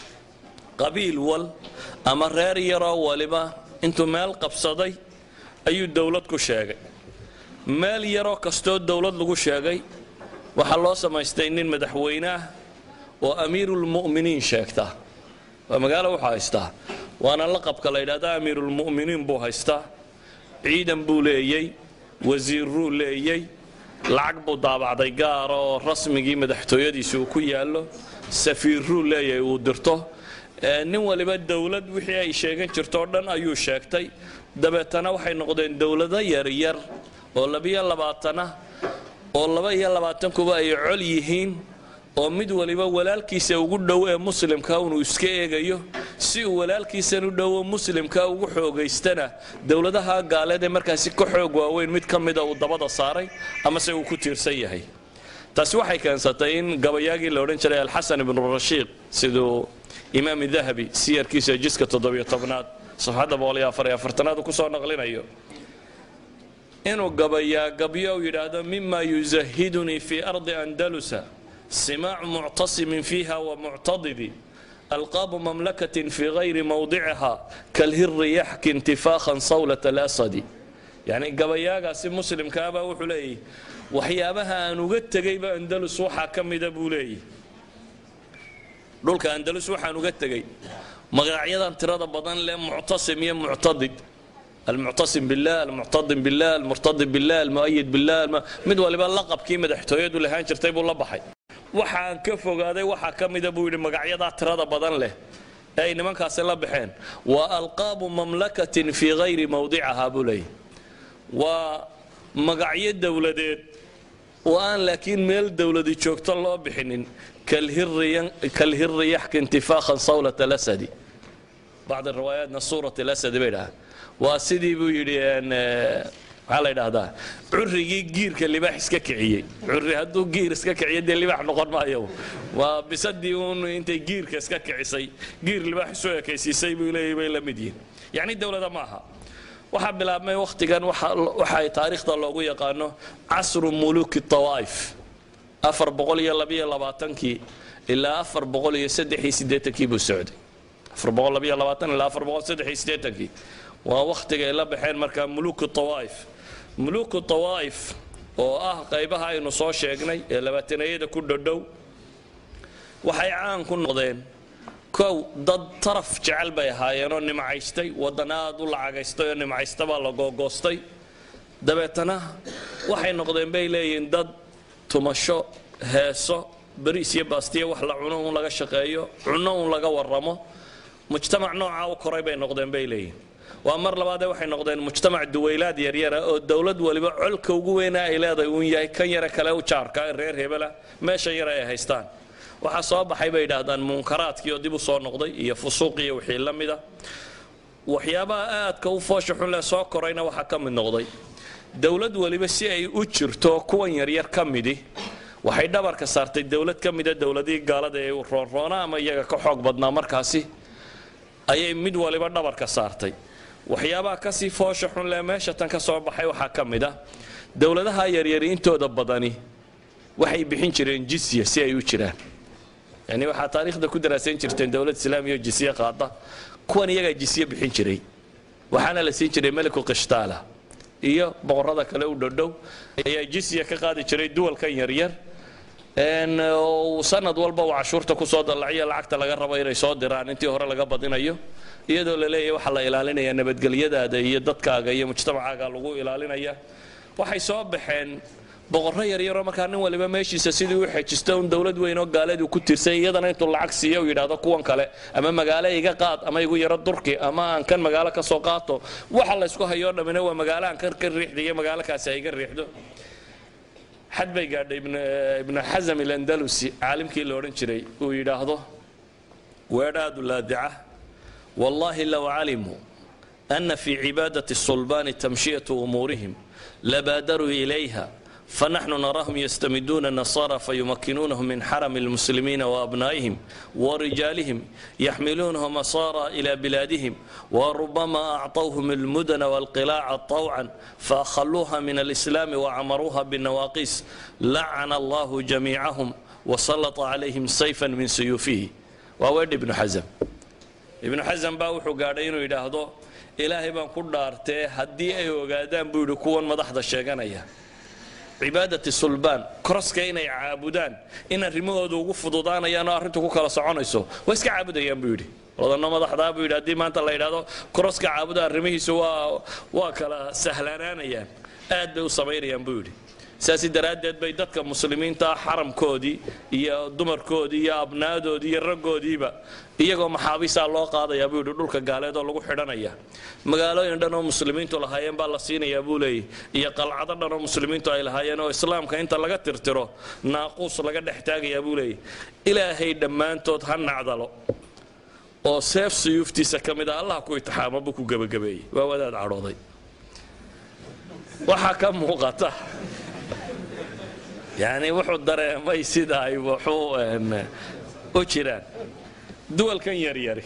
qabiil wal ama reer yaroo waliba intuu meel qabsaday ayuu dowlad ku sheegay meel yaroo kastoo dowlad lagu sheegay waxaa loo samaystay nin madaxweyne ah oo amiirulmu'miniin sheegta waa magaalo wuxuu haystaa waana laqabka la yidhahda amiirulmu'miniin buu haystaa ciidan buu leeyey wasiirruu leeyey lacag buu daabacday gaara oo rasmigii madaxtooyadiisi uu ku yaallo safiirruu leeyahay uu dirto nin waliba dowlad wixii ay sheegan jirto o dhan ayuu sheegtay dabeetana waxay noqdeen dowlado yaryar oo labiyo labaatana oo laba iyo labaatankuba ay col yihiin oo mid waliba walaalkiisa ugu dhow ee muslimka unuu iska eegayo si uu walaalkiisan u dhowo muslimka ugu xoogaystana dowladaha gaaleed ee markaasi ka xoog waaweyn mid ka mida uu dabada saaray amase uu ku tiirsan yahay taasi waxay keensatay in gabayaagii la odhan jiray alxasan ibnu rashiiq siduu imaam dahabi siyarkiisa jiska toddobiyo tobnaad safxadda boqoliyo afariyo afartanaad uu kusoo naqlinayo inuu gabayaa gabyo u yidhaahdo mima yuzahidunii fii ardi andalusa simaacu muctasimin fiiha wamuctadidi alqaabu mamlakatin fii gayri mawdiciha kalhiri yaxki intifaakhan sawlat alasadi yacni gabayaagaasi muslimkaabaa wuxuu leeyahy waxyaabaha aan uga tegayba andalus waxaa ka mida buu leeyahy dhulka andalus waxaan uga tegay magacyadan tirada badan leh muctasim iyo muctadid almuctasim billah almuctadim billah almurtadib billah almu'ayid billah mid waliba laqabkii madaxtooyadu lahaan jirtay buu la baxay waxaan ka fogaaday waxaa ka mida buu yidhi magacyadaa tirada badan leh ee ay nimankaasi la baxeen waa alqaabu mamlakatin fii gayri mawdiciha buu leeyahy waa magacyo dowladeed oo aan laakiin meel dowladi joogto loo bixinin kalhiri yaxki intifaakhan sawlat alasadi bacd riwaayaatna suurat alasadi bay dhahaan waa sidii buu yidhi maxaa la yidhaahdaa currigii giirka libaax iska kiciyey curri hadduu giir iska kiciyo dee libaax noqon maayo waa bisadii uun intay giirka iska kicisay giir libaax isu ekaysiisay buu leeyahy bay la mid yihin yacni dowlada ma aha waxaa bilaabmay wakhtigan waxa ay taariikhda loogu yaqaano casru muluki tawaa'if afar boqol iyo labiyo labaatankii ilaa afar boqol iyo saddex iyo siddeetankii buu socday afar boqol labiyo labaatan ilaa afar boqol saddex iyo siddeetankii waa wakhtiga ay la baxeen markaa muluku tawaa'if muluku tawaa'if oo ah qaybaha aynu soo sheegnay ee labaatanayada ku dhodhow waxay caan ku noqdeen kow dad taraf jecel bay ahaayeenoo nimcaystay wadana aad u lacagaystay oo nimcaysta baa la googoostay dabeetana waxay noqdeen bay leeyihiin dad tumasho heeso bariis iyo baastiya wax la cuno un laga shaqeeyo cunno un laga waramo mujtamac noocaa u koray bay noqdeen bay leeyihin waa mar labaadee waxay noqdeen mujtamac duwaylaad yaryara oo dowlad waliba colka ugu weyna ay leedahay uun yahay kan yare kale u jaarka ee reer hebela meesha yare ay haystaan waxaa soo baxay bay yidhaahdaan munkaraadkii oo dib u soo noqday iyo fusuuq iyo wixii la mida waxyaabaha aadka u foosha xun leh soo korayna waxaa ka mid noqday dowlad waliba si ay u jirto kuwan yaryar ka midi waxay dhabarka saartay dowlad ka mida dowladihii gaalada ee roonroona ama iyaga ka xoog badnaa markaasi ayay mid waliba dhabarka saartay waxyaabaha kasii foosha xun leh meesha tan ka soo baxay waxaa ka mid ah dowladaha yaryari intooda badani waxay bixin jireen jisya si ay u jiraan yani waxaa taariikhda ku daraasayn jirteen dowlad islaamiya oo jisye qaada kuwan iyagaa jisye bixin jiray waxaana la siin jiray meliku qishtaala iyo boqorada kale u dhodhow ayaa jisya ka qaadi jiray duwalkan yaryar sanad walba uu cashuurta kusoo dallaciyo lacagta laga rabo inay soo diraan intii hore laga badinayo iyadoo la leeyahay waxaa la ilaalinayaa nabadgelyadaada iyo dadkaaga iyo mujtamacaaga lagu ilaalinaya waxay soo baxeen boqorro yaryaroo markaa nin waliba meeshiisa sidii u xejisto un dowlad weyn oo gaaleedu ku tirsay iyadana intuu lacag siiyo uu yidhaahdo kuwan kale ama magaalo iga qaad ama igu yaro durki ama aan kan magaalo ka soo qaato waxa la ysku hayoo dhammina waa magaalo aan kan ka riixda iyo magaalo kaasi ay ga riixdo xad bay gaadhay ibnu xasam ilandalusi caalimkii la odhan jiray uu yidhaahdo weedhaadu laadica wallaahi low calimuu ana fii cibaadati sulbaani tamshiyatu umuurihim labaadaruu ilayha فنحن نراهم يستمدون النصارى فيمكنونهم من حرم المسلمين وأبنائهم ورجالهم يحملونهم أسارى إلى بلادهم وربما أعطوهم المدن والقلاع طوعا فأخلوها من الإسلام وعمروها بالنواقيس لعن الله جميعهم وسلط عليهم سيفا من سيوفه وأود ابن حزم ابن حزم باوحو قاعدين يداهدو إلهي بان كدارتي هدي أي وقادان بيدو كون مدحض الشيغانية cibaadati sulbaan koroska inay caabudaan in arrimahooda ugu fududaanayaan oo arrintu ku kala soconayso waa iska caabudayaan buu yidhi wadano madaxdaa buu yidhi haddii maanta la yidhahdo koroska caabuda arrimihiisu waa waa kala sahlanaanayaan aad bay u samaynayaan buu yidhi saasi daraaddeed bay dadka muslimiinta xaramkoodii iyo dumarkoodii iyo abnaadoodii iyo raggoodiiba iyagoo maxaabiisaa loo qaadayaa buu yidhi dhulka gaaleed oo lagu xidhanaya magaalooyin dhan oo muslimiintu lahaayeen baa la siinayaa buu leeyahy iyo qalcado dhan oo muslimiintu ay lahaayeen oo islaamka inta laga tirtiro naaquus laga dhex taagayaa buu leeyahy ilaahay dhammaantood ha nacdalo oo seef suyuuftiisa ka mid ah allah ku itixaamo buu ku gebagabeeyey waa wadaad cadhooday waxaa ka muuqata yani wuxuu dareemay sida ay wuxuu u jiraan duwalkan yaryari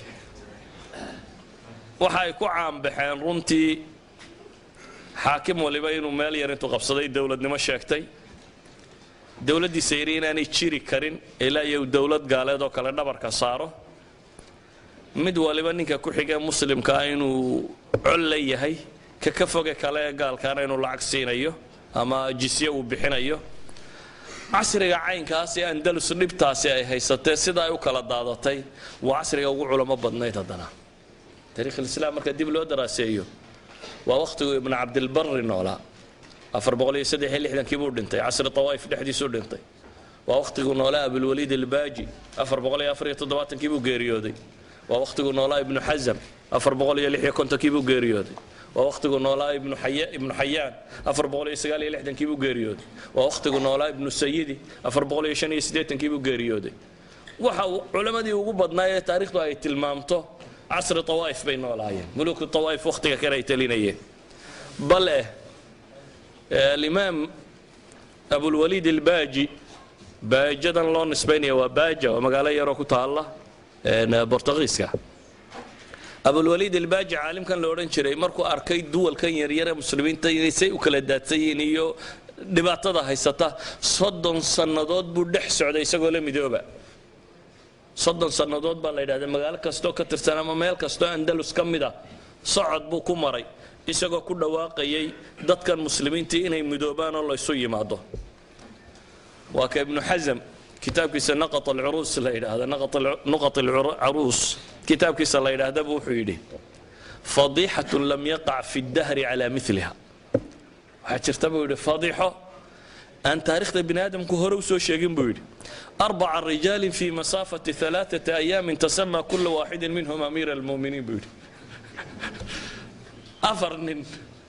waxa ay ku caanbaxeen runtii xaakim waliba inuu meel yar intuu qabsaday dowladnimo sheegtay dowladdiisa yari inaanay jiri karin ilaa iyo dowlad gaaleed oo kale dhabarka saaro mid waliba ninka ku xigee muslimkaa inuu col la yahay ka ka foge kale ee gaalkaana inuu lacag siinayo ama jisye uu bixinayo casriga caynkaasi andalus dhibtaasi ay haysatee sida ay u kala daadatay waa casriga ugu culamo badnayd haddana taariikhulislaam marka dib loo daraaseeyo waa wakhtigu ibnu cabdilbari noolaa afar boqol iyo saddex iyo lixdankii buu dhintay casri tawaa'if dhexdiisuu dhintay waa wakhtigu noolaa abulwaliid albaaji afar boqol iyo afar iyo toddobaatankii buu geeriyooday waa wakhtigu noolaa ibnu xasam afar boqol iyo lix iyo kontonkii buu geeriyooday waa wakhtigu noolaa ibnu xayaan afar boqol iyo sagaal iyo lixdankii buu geeriyooday waa wakhtigu noolaa ibnu sayidi afar boqol iyo shan iyo siddeetankii buu geeriyooday waxa uu culammadii ugu badnaa ee taariikhdu ay tilmaamto casri tawaa'if bay noolaayeen muluku tawaa'if wakhtiga kale ay talinayeen bale alimaam abulwaliid albaaji baajadan loo nisbaynaya waa baaja waa magaalo yaroo ku taalla bortugiiska abulwaliid albaaji caalimkan la odhan jiray markuu arkay duwalkan yaryare muslimiinta inay say u kala daadsan yihiin iyo dhibaatada haysata soddon sannadood buu dhex socday isagoo la midooba soddon sannadood baa la yidhahda magaalo kastoo ka tirsan ama meel kastoo andalus ka mid a socod buu ku maray isagoo ku dhawaaqayay dadkan muslimiintii inay midoobaan oo laysu yimaado waa ka ibnu xasam kitaabkiisa naqat alcuruus la yidhaahda nuqat alcaruus kitaabkiisa la yidhaahdaba wuxuu yidhi fadiixatun lam yaqac fi ddahri calaa miliha waxaa jirta buu yidhi fadiixo aan taarikhda bini aadamku hore u soo sheegin buu yidhi arbaca rijaalin fi masaafati alaaثata ayaamin tasama kula waaxidin minhum amiira almu'miniin buu yidhi afar nin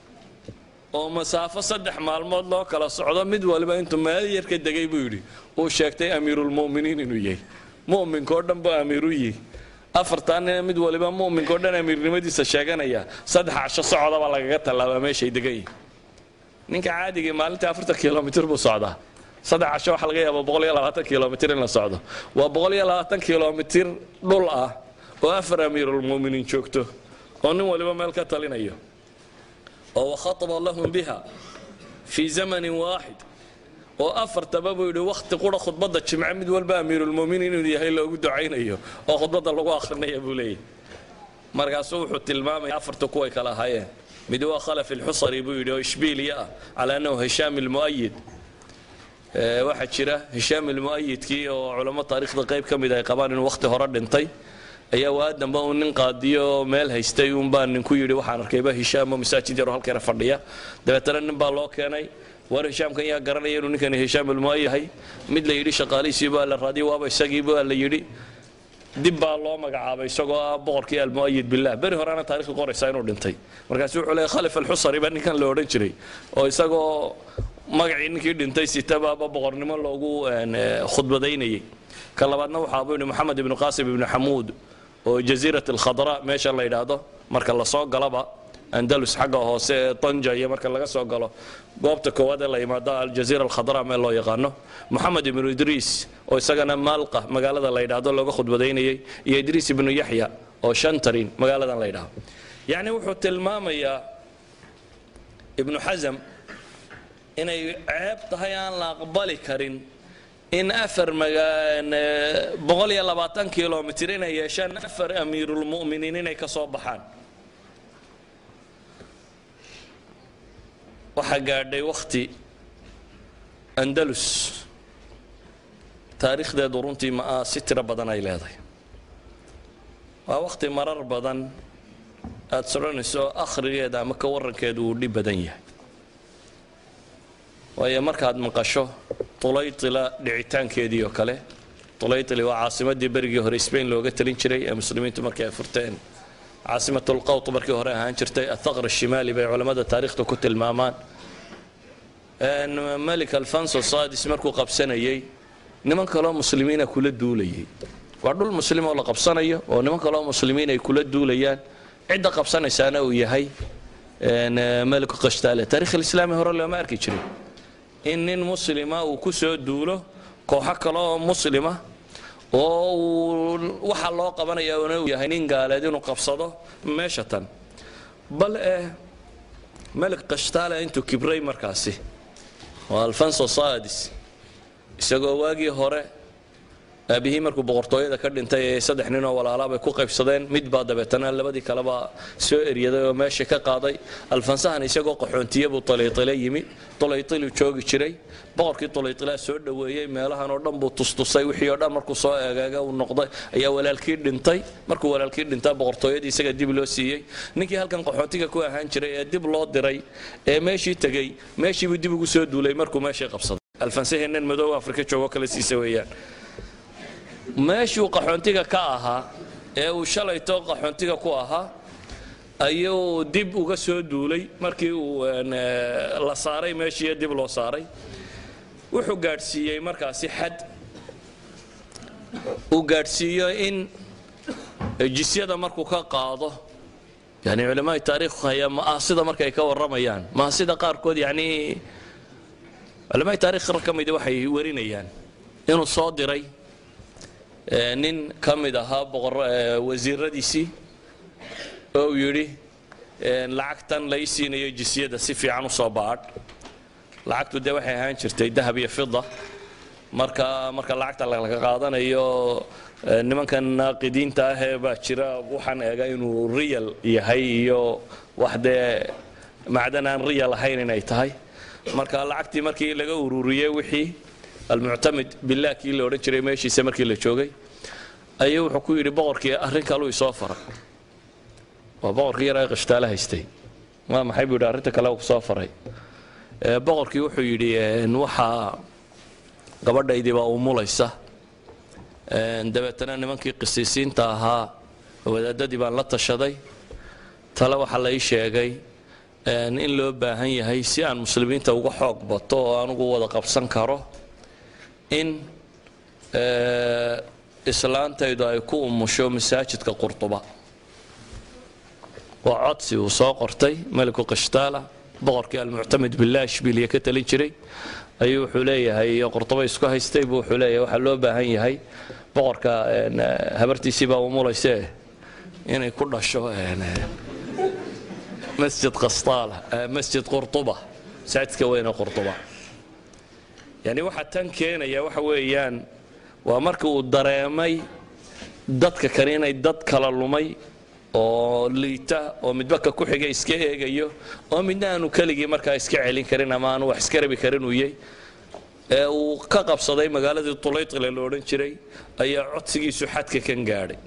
oo masaafo saddex maalmood loo kala socdo mid waliba intuu meel yar ka degay buu yidhi uu sheegtay amiirulmu'miniin inuu yahay mu'minkao dhan buu amiiru yihi afartaa nina mid waliba mu'minkao dhan amiirnimadiisa sheeganaya saddex casho socodaba lagaga tallaabaa meeshay degan yihin ninka caadigii maalintii afartan kilomitir buu socdaa saddex casho waxaa laga yaaba boqol iyo labaatan kilomitir in la socdo waa boqol iyo labaatan kilomitir dhul ah oo afar amiirulmu'miniin joogto oo nin waliba meel ka talinayo oo wakhataba lahum biha fii zamanin waaxid oo afartaba buu yidhi wakhti qura khudbadda jimce mid walba amiirulmu'miniin inuu yahay loogu ducaynayo oo khudbadda lagu akhrinaya buu leeyahy markaasuu wuxuu tilmaamaya afarta kuway kala ahaayeen mid waa khalaf ilxusari buu yidhi oo ishbiiliya ah calaa annahu hishaam ilmu'ayid waxaa jira hishaam ilmu'ayidkii oo culamo taariikhda qayb ka mid ay qabaan inuu wakhti hore dhintay ayaa waa damba uu nin qaadiyo meel haystay uunbaa ninku yidhi waxaan arkayba hishaam oo masaajid yaroo halkeena fadhiya dabeetana nin baa loo keenay war hishaamkan yaa garanaya inuu ninkani hishaam ilmu'ay yahay mid la yidhi shaqaalihiisii baa la raadiyay waaba isagii baa la yidhi dib baa loo magacaabay isagoo ah boqorkii almu'ayid billah beri horena taarikhda qoraysaa inuu dhintay markaasu wuxuu leeyahy khalif alxusari baa ninkan la odhan jiray oo isagoo magacii ninkii dhintay sitabaaba boqornimo loogu khudbadaynayay ka labaadna waxaa buu yidhi moxamed ibnu qaasim ibnu xamuud oo jaziirat alkhadra meesha la yidhaahdo marka lasoo galaba andalus xagga hoose ee tanja iyo marka laga soo galo goobta koowaad ee la yimaado aljaziira alkhadra meel loo yaqaano moxamed ibnu idriis oo isagana maalqa magaalada la yidhaahdo looga khudbadaynayay iyo idriis ibnu yaxya oo shantarin magaaladan la yidhaahdo yacni wuxuu tilmaamayaa ibnu xasam inay ceeb tahay aan la aqbali karin in afar boqol iyo labaatan kilomitir inay yeeshaan afar amiirulmu'miniin inay ka soo baxaan waxaa gaadhay wakhti andalus taariikhdeedu runtii ma si tiro badan ay leedahay waa wakhti marar badan aad soconayso akhrigeeda ama ka warankeedu uu dhib badan yahay waayo markaad maqasho tulaytila dhicitaankeedii oo kale tulaytili waa caasimadii berigii hore spain looga talin jiray ee muslimiintu markii ay furteen caasimatulqawt markii hore ahaan jirtay athaqr shimaali bay culammada taariikhda ku tilmaamaan malik alfonso sadis markuu qabsanayay niman kaloo muslimiina kula duulayay waa dhul muslim oo la qabsanayo oo niman kaloo muslimiin ay kula duulayaan cidda qabsanaysaana uu yahay maliku qashtaale taarikh alislaami hore looma arki jirin in nin muslima uu ku soo duulo kooxo kale oo muslima oo uu waxa loo qabanaya uu yahay nin gaaleed inuu qabsado meesha tan bal eh malik qashtaale intuu kibray markaasi oo alfonso sadis isagoo waagii hore aabihii markuu boqortooyada ka dhintay ee saddex ninoo walaalaabay ku qaybsadeen mid baa dabeetana labadii kaleba soo eryaday oo meesha ka qaaday alfansahan isagoo qaxoontiye buu tulaytile yimi tulaytiluu joogi jiray boqorkii tulaytilaa soo dhoweeyey meelahan oo dhan buu tustusay wixii oo dhan markuu soo eegaaga uu noqday ayaa walaalkii dhintay markuu walaalkii dhintaa boqortooyadii isaga dib loo siiyey ninkii halkan qaxoontiga ku ahaan jiray ee dib loo diray ee meeshii tegey meeshiibuu dib ugu soo duulay markuu meeshii qabsaday alfansahee nin madow afrika joogo kale siisa weeyaan meeshuu qaxoontiga ka ahaa ee uu shalayto qaxoontiga ku ahaa ayuu dib uga soo duulay markii uu la saaray meeshii dib loo saaray wuxuu gaadhsiiyey markaasi xad uu gaadhsiiyo in jisyada markuu ka qaado yani culamada taariikhu haya maasida markay ka warramayaan maasida qaarkood yani culamada taarikh ka midi waxay warinayaan inuu soo diray nin ka mid ahaa wasiiradiisii oo uu yidhi lacagtan lai siinayo jisyada si fiican u soo baadh lacagtu dee waxay ahaan jirtay dahab iyo fida marka marka lacagta laga qaadanayo nimankan naaqidiinta ahee baa jira waxaan eegaa inuu riyal yahay iyo wax dee macdan aan riyal ahayn inay tahay marka lacagtii markii laga ururiyey wixii almuctamid billah kii la odhan jiray meeshiisa markii la joogay ayuu wuxuu ku yidhi boqorkii arrin kaluu isoo faray waa boqorkii yaraa qashtaale haystay waa maxay buu yidhi arrinta kale uu soo faray boqorkii wuxuu yidhi waxaa gabadhaydii baa umulaysa dabeetana nimankii qisiisiinta ahaa wadaadadii baan la tashaday tale waxaa la ii sheegay in loo baahan yahay si aan muslimiinta uga xoog bato oo anugu wada qabsan karo in islaantaydu ay ku umusho masaajidka qurtuba waa codsi uu soo qortay meliku qashtaala boqorkii almuctamid billah ishbiliya ka talin jiray ayuu wuxuu leeyahay iyo qurtuba isku haystay buu wuxuu leeyahay waxaa loo baahan yahay boqorka habartiisii baa umulayse inay ku dhasho masjid qastaala masjid qurtuba masaajidka weyne qurtuba yani waxa tan keenaya waxa weeyaan waa markii uu dareemay dadka kale inay dad kala lumay oo liita oo midba ka ku xiga iska eegayo oo midna aanu keligii markaa iska celin karin ama aanu wax iska rabi karin uu yay ee uu ka qabsaday magaaladii tulaytile la odhan jiray ayaa codsigiisu xadka kan gaadhay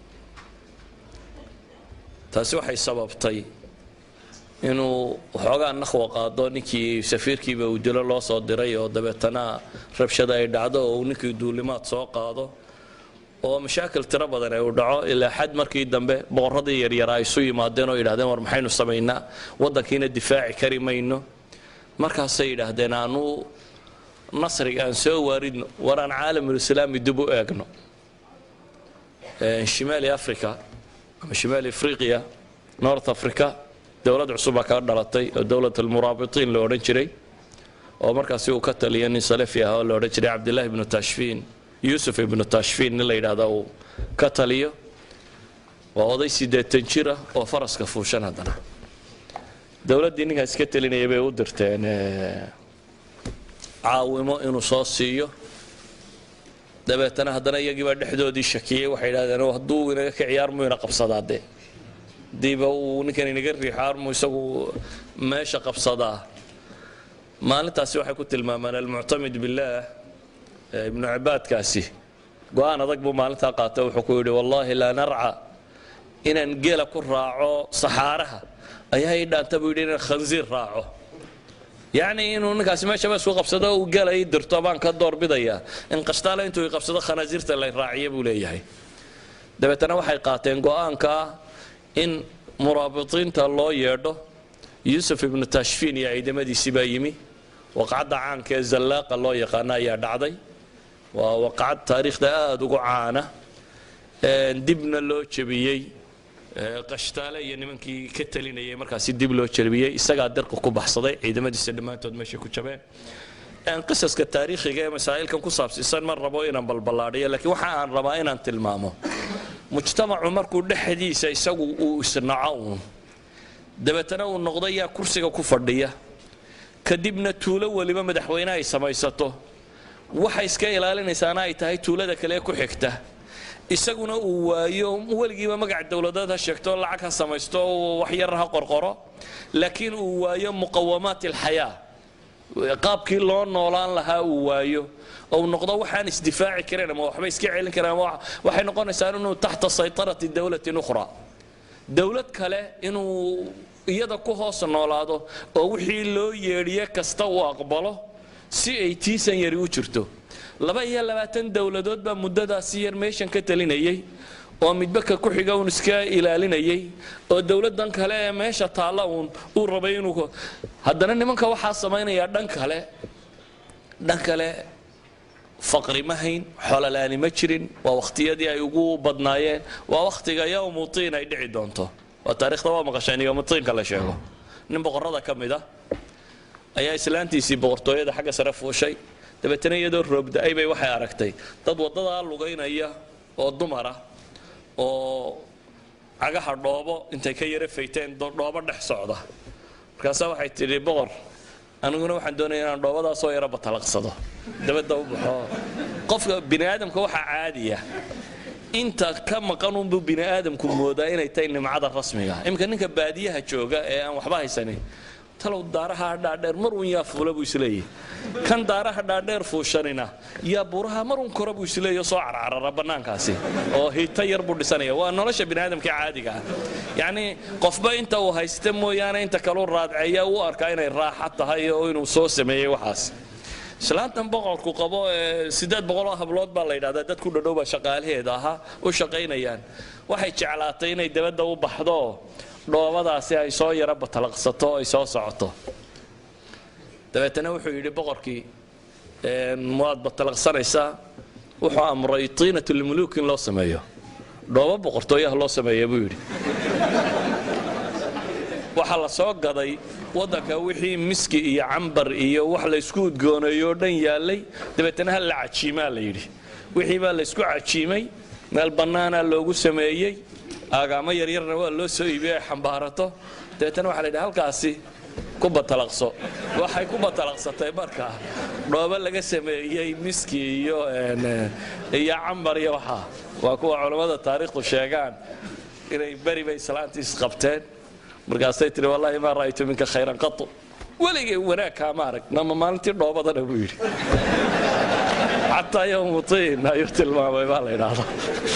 taasi waxay sababtay inuu waxoogaa naqwa qaado ninkii safiirkiiba uu dilo loo soo diray oo dabeetana rabshada ay dhacdo oo uu ninkii duulimaad soo qaado oo mashaakil tiro badan ay u dhaco ilaa xad markii dambe boqorradii yaryaraa isu yimaadeen oo yidhahdeen war maxaynu samaynaa waddankiina difaaci kari mayno markaasay yidhaahdeen aanu nasriga aan soo waaridno war aan caalamulislaami dib u eegno shimaali africa ama shimaali afriqiya north africa dowlad cusubaa kaa dhalatay oo dowlad almuraabitiin la odhan jiray oo markaasi uu ka taliya nin salafi ah oo la odhan jiray cabdillahi ibnu tashfiin yuusuf ibnu tashfiin nin la yidhaahda uu ka taliyo waa oday siddeetan jir ah oo faraska fuushan haddana dowladdii ninkaas ka telinaya bay u dirteen caawimo inuu soo siiyo dabeetana haddana iyagiibaa dhexdoodii shakiyey waxay yidhahdeen hadduu inaga ka ciyaarmu ina qabsadaa dee hadiiba uu ninkan inaga riixo armu isagu meesha qabsadaa maalintaasi waxay ku tilmaamaan almuctamid billaah ibnu cibaadkaasi go-aan adag buu maalintaa qaata wuxuu ku yidhi wallaahi laa narca inaan geela ku raaco saxaaraha ayaa ii dhaanta buu yidhi inaan khansiir raaco yacni inuu ninkaasi meeshaba isku qabsado uu geela ii dirto baan ka doorbidayaa in qashtaale intuu i qabsado khanaasiirta la raaciya buu leeyahay dabeetana waxay qaateen go-aanka in muraabiطiinta loo yeedho yuusuf ibnu tashfiin iyo ciidamadiisii baa yimi waqcadda caanka ee zallaaqa loo yaqaano ayaa dhacday waa waqcad taariikhda aada ugu caana dibna loo jebiyey qashtaale iyo nimankii ka talinayay markaasi dib loo jebiyey isagaa dirqa ku baxsaday ciidamadiisa dhammaantood meeshay ku jabeen qisaska taariikhiga ee masaa'ilkan ku saabsiisan ma rabo inaan balballaadhiyo laakiin waxa aan rabaa inaan tilmaamo mujtamacu markuu dhexdiisa isagu uu isnaco uun dabeetana uu noqdo yaa kursiga ku fadhiya kadibna tuulo weliba madaxweyne ay samaysato waxa iska ilaalinaysaana ay tahay tuulada kale ku xigta isaguna uu waayo weligiiba magac dowladeed ha sheegto lacag ha samaysto waxyar ha qorqoro laakiin uu waayo muqawamaat alxayaa qaabkii loo noolaan lahaa uu waayo ou noqdo waxaan isdifaaci karin ama waxba iska celin karin ama waxay noqonaysaa inuu taxta saytarati dowlatin ukhra dowlad kale inuu iyada ku hoos noolaado oo wixii loo yeedhiye kasta uu aqbalo si ay tiisan yari u jirto laba iyo labaatan dowladood baa muddadaasi yar meeshan ka talinayay oo midba ka ku xiga uun iska ilaalinayay oo dowladdan kale ee meesha taalla uun uu rabay inuu haddana nimanka waxaa samaynayaa dhan kale dhan kale faqri ma hayn xololaani ma jirin waa wakhtiyadii ay ugu badnaayeen waa wakhtiga yowmu tiin ay dhici doonto waa taarikhda waa maqasheen yowmu tiinka la sheego nin boqorrada ka mid a ayaa islaantiisii boqortooyada xagga sare fuushay dabeetana iyadoo roobda-ay bay waxay aragtay dad waddadaa lugaynaya oo dumara oo cagaha dhoobo intay ka yara fayteen dhoobo dhex socda markaasaa waxay tidhi boqor aniguna waxaan doonaya inaan dhoobadaasoo yara batalaqsado dabadda u baxo qofka bini aadamka waxaa caadiya inta ka maqan unbuu bini aadamku moodaa inay tahay nimcada rasmiga iminka ninka baadiyaha jooga ee aan waxba haysanin talow daaraha dhaadheer mar uun yaa fuula buu isleeyahy kan daaraha dhaadheer fuushanina yaa buuraha marun kora buu isleeyo soo carcarara bannaankaasi oo hita yar buu dhisanaya waa nolosha biniaadamka caadiga ah yacnii qofba inta uu haysta mooyaane inta kaleu raadceeya u arkaa inay raaxa tahay oo inuu soo sameeyey waxaas islaantan boqorku qabo ee siddeed boqoloo hablood baa la yidhahdaa dad ku dhadhow baa shaqaalaheeda ahaa u shaqaynayaan waxay jeclaatay inay dabadda u baxdo dhoobadaasi ay soo yaro batalaqsato ay soo socoto dabeetana wuxuu yidhi boqorkii waad batalaqsanaysaa wuxuu amray tiinat lmuluuk in loo sameeyo dhoobo boqortooyaha loo sameeya buu yidhi waxaa la soo gaday waddanka wixii miski iyo cambar iyo wax laysku udgooneeyo o dhan yaallay dabeetana ha la cajiimaa la yidhi wixii baa laysku cajiimay meel bannaanaa loogu sameeyey aagaamo yaryarna waa loo soo iibiyey ay xambaarato dabeetana waxa la yidhi halkaasi ku batalaqso waxay ku batalaqsatay markaa dhoobo laga sameeyey miski iyo iyo cambar iyo waxaa waa kuwa culammada taariikhdu sheegaan inay beri bay islaantii isqabteen markaasay tihi wallaahi maa ra'aytu minka khayran qatu weligay wanaag kaama arag nama maalintii dhoobadana buu yidhi xataa yowmutiin ayuu tilmaamay baa la yidhaahdaa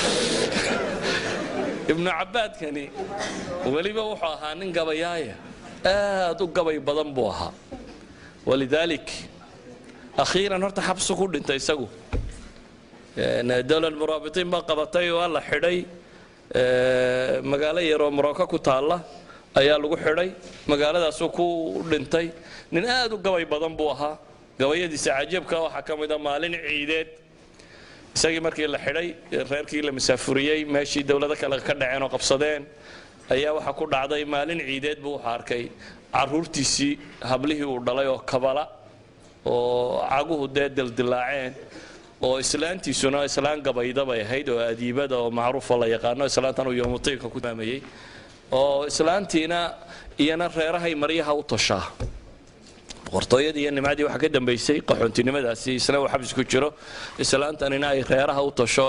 ibnu cabbaadkani weliba wuxuu ahaa nin gabayaaya aad u gabay badan buu ahaa walidaalik akhiiran horta xabsu ku dhintay isagu dowlad muraabitiin baa qabatay waa la xidhay magaalo yaroo morocco ku taalla ayaa lagu xidhay magaaladaasuu ku dhintay nin aad u gabay badan buu ahaa gabayadiisa cajiibka waxaa ka mida maalin ciideed isagii markii la xidhay reerkii la masaafuriyey meeshii dowlado kale ka dhaceen oo qabsadeen ayaa waxaa ku dhacday maalin ciideed buu wuxuu arkay caruurtiisii hablihii uu dhalay oo kabala oo caguhu dee dildilaaceen oo islaantiisuna islaan gabayda bay ahayd oo adiibada oo macruufa la yaqaano islaantan uu yoomutiinka ku maamayey oo islaantiina iyana reerahay maryaha u toshaa boqortooyadii iyo nimcadii waxaa ka dambaysay qaxoontinimadaasi isna uu xabis ku jiro islaantanina ay reeraha u tosho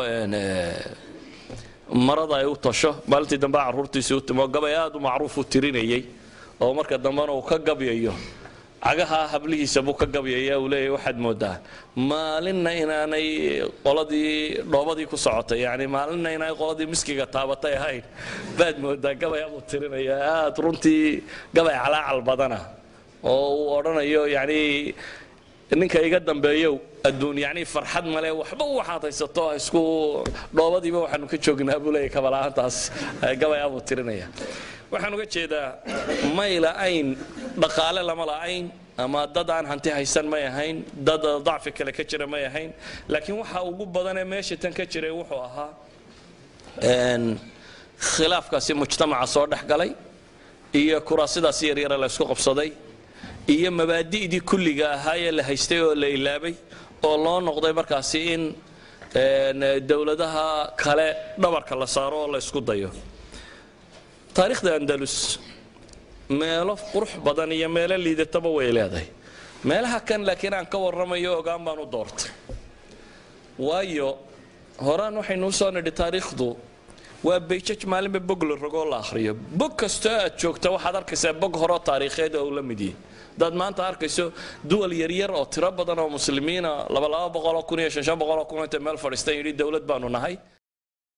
marada ay u tosho maalintii dambe caruurtiisii u timo gabay aad u macruuf u tirinayey oo marka dambena uu ka gabyayo cagaha hablihiisa buu ka gabyaya uu leeyahy waxaad moodaa maalinna inaanay qoladii dhoobadii ku socotay yani maalinna inaanay qoladii miskiga taabatay ahayn baad moodaa gabay abuu tirinaya aad runtii gabay calaacal badana oo uu odhanayo yani ninka iga dambeeyow adduun yani farxad male waxba waxaad haysato isku dhoobadiiba waxaanu ka joognaa buu leeyahy kabala-aantaas gabay abuu tirinaya waxaan uga jeedaa may la'ayn dhaqaale lama la'ayn ama dad aan hanti haysan may ahayn dad dacfi kale ka jira may ahayn laakiin waxa ugu badanee meesha tan ka jiray wuxuu ahaa khilaafkaasi mujtamaca soo dhex galay iyo kuraasidaasi yaryara la ysku qabsaday iyo mabaadi'dii kulliga ahaayee la haystay oo la ilaabay oo loo noqday markaasi in dowladaha kale dhabarka la saaro oo la ysku dayo taariikhda andalus meelo qurux badan iyo meelo liidataba way leedahay meelaha kan laakiin aan ka warramayo ogaan baan u doortay waayo horaan waxaynu u soo nidhi taariikhdu waa bayjaj maalinba bog la rogoo la akhriyo bog kastoo aad joogta waxaad arkaysaa bog horeo taariikheed oo uu la mid yahay hadaad maanta arkayso duwal yaryar oo tiro badan oo muslimiina labalaba boqoloo kun iyo shan shan boqoloo kun inta meel fadhiistan yidhi dowlad baanu nahay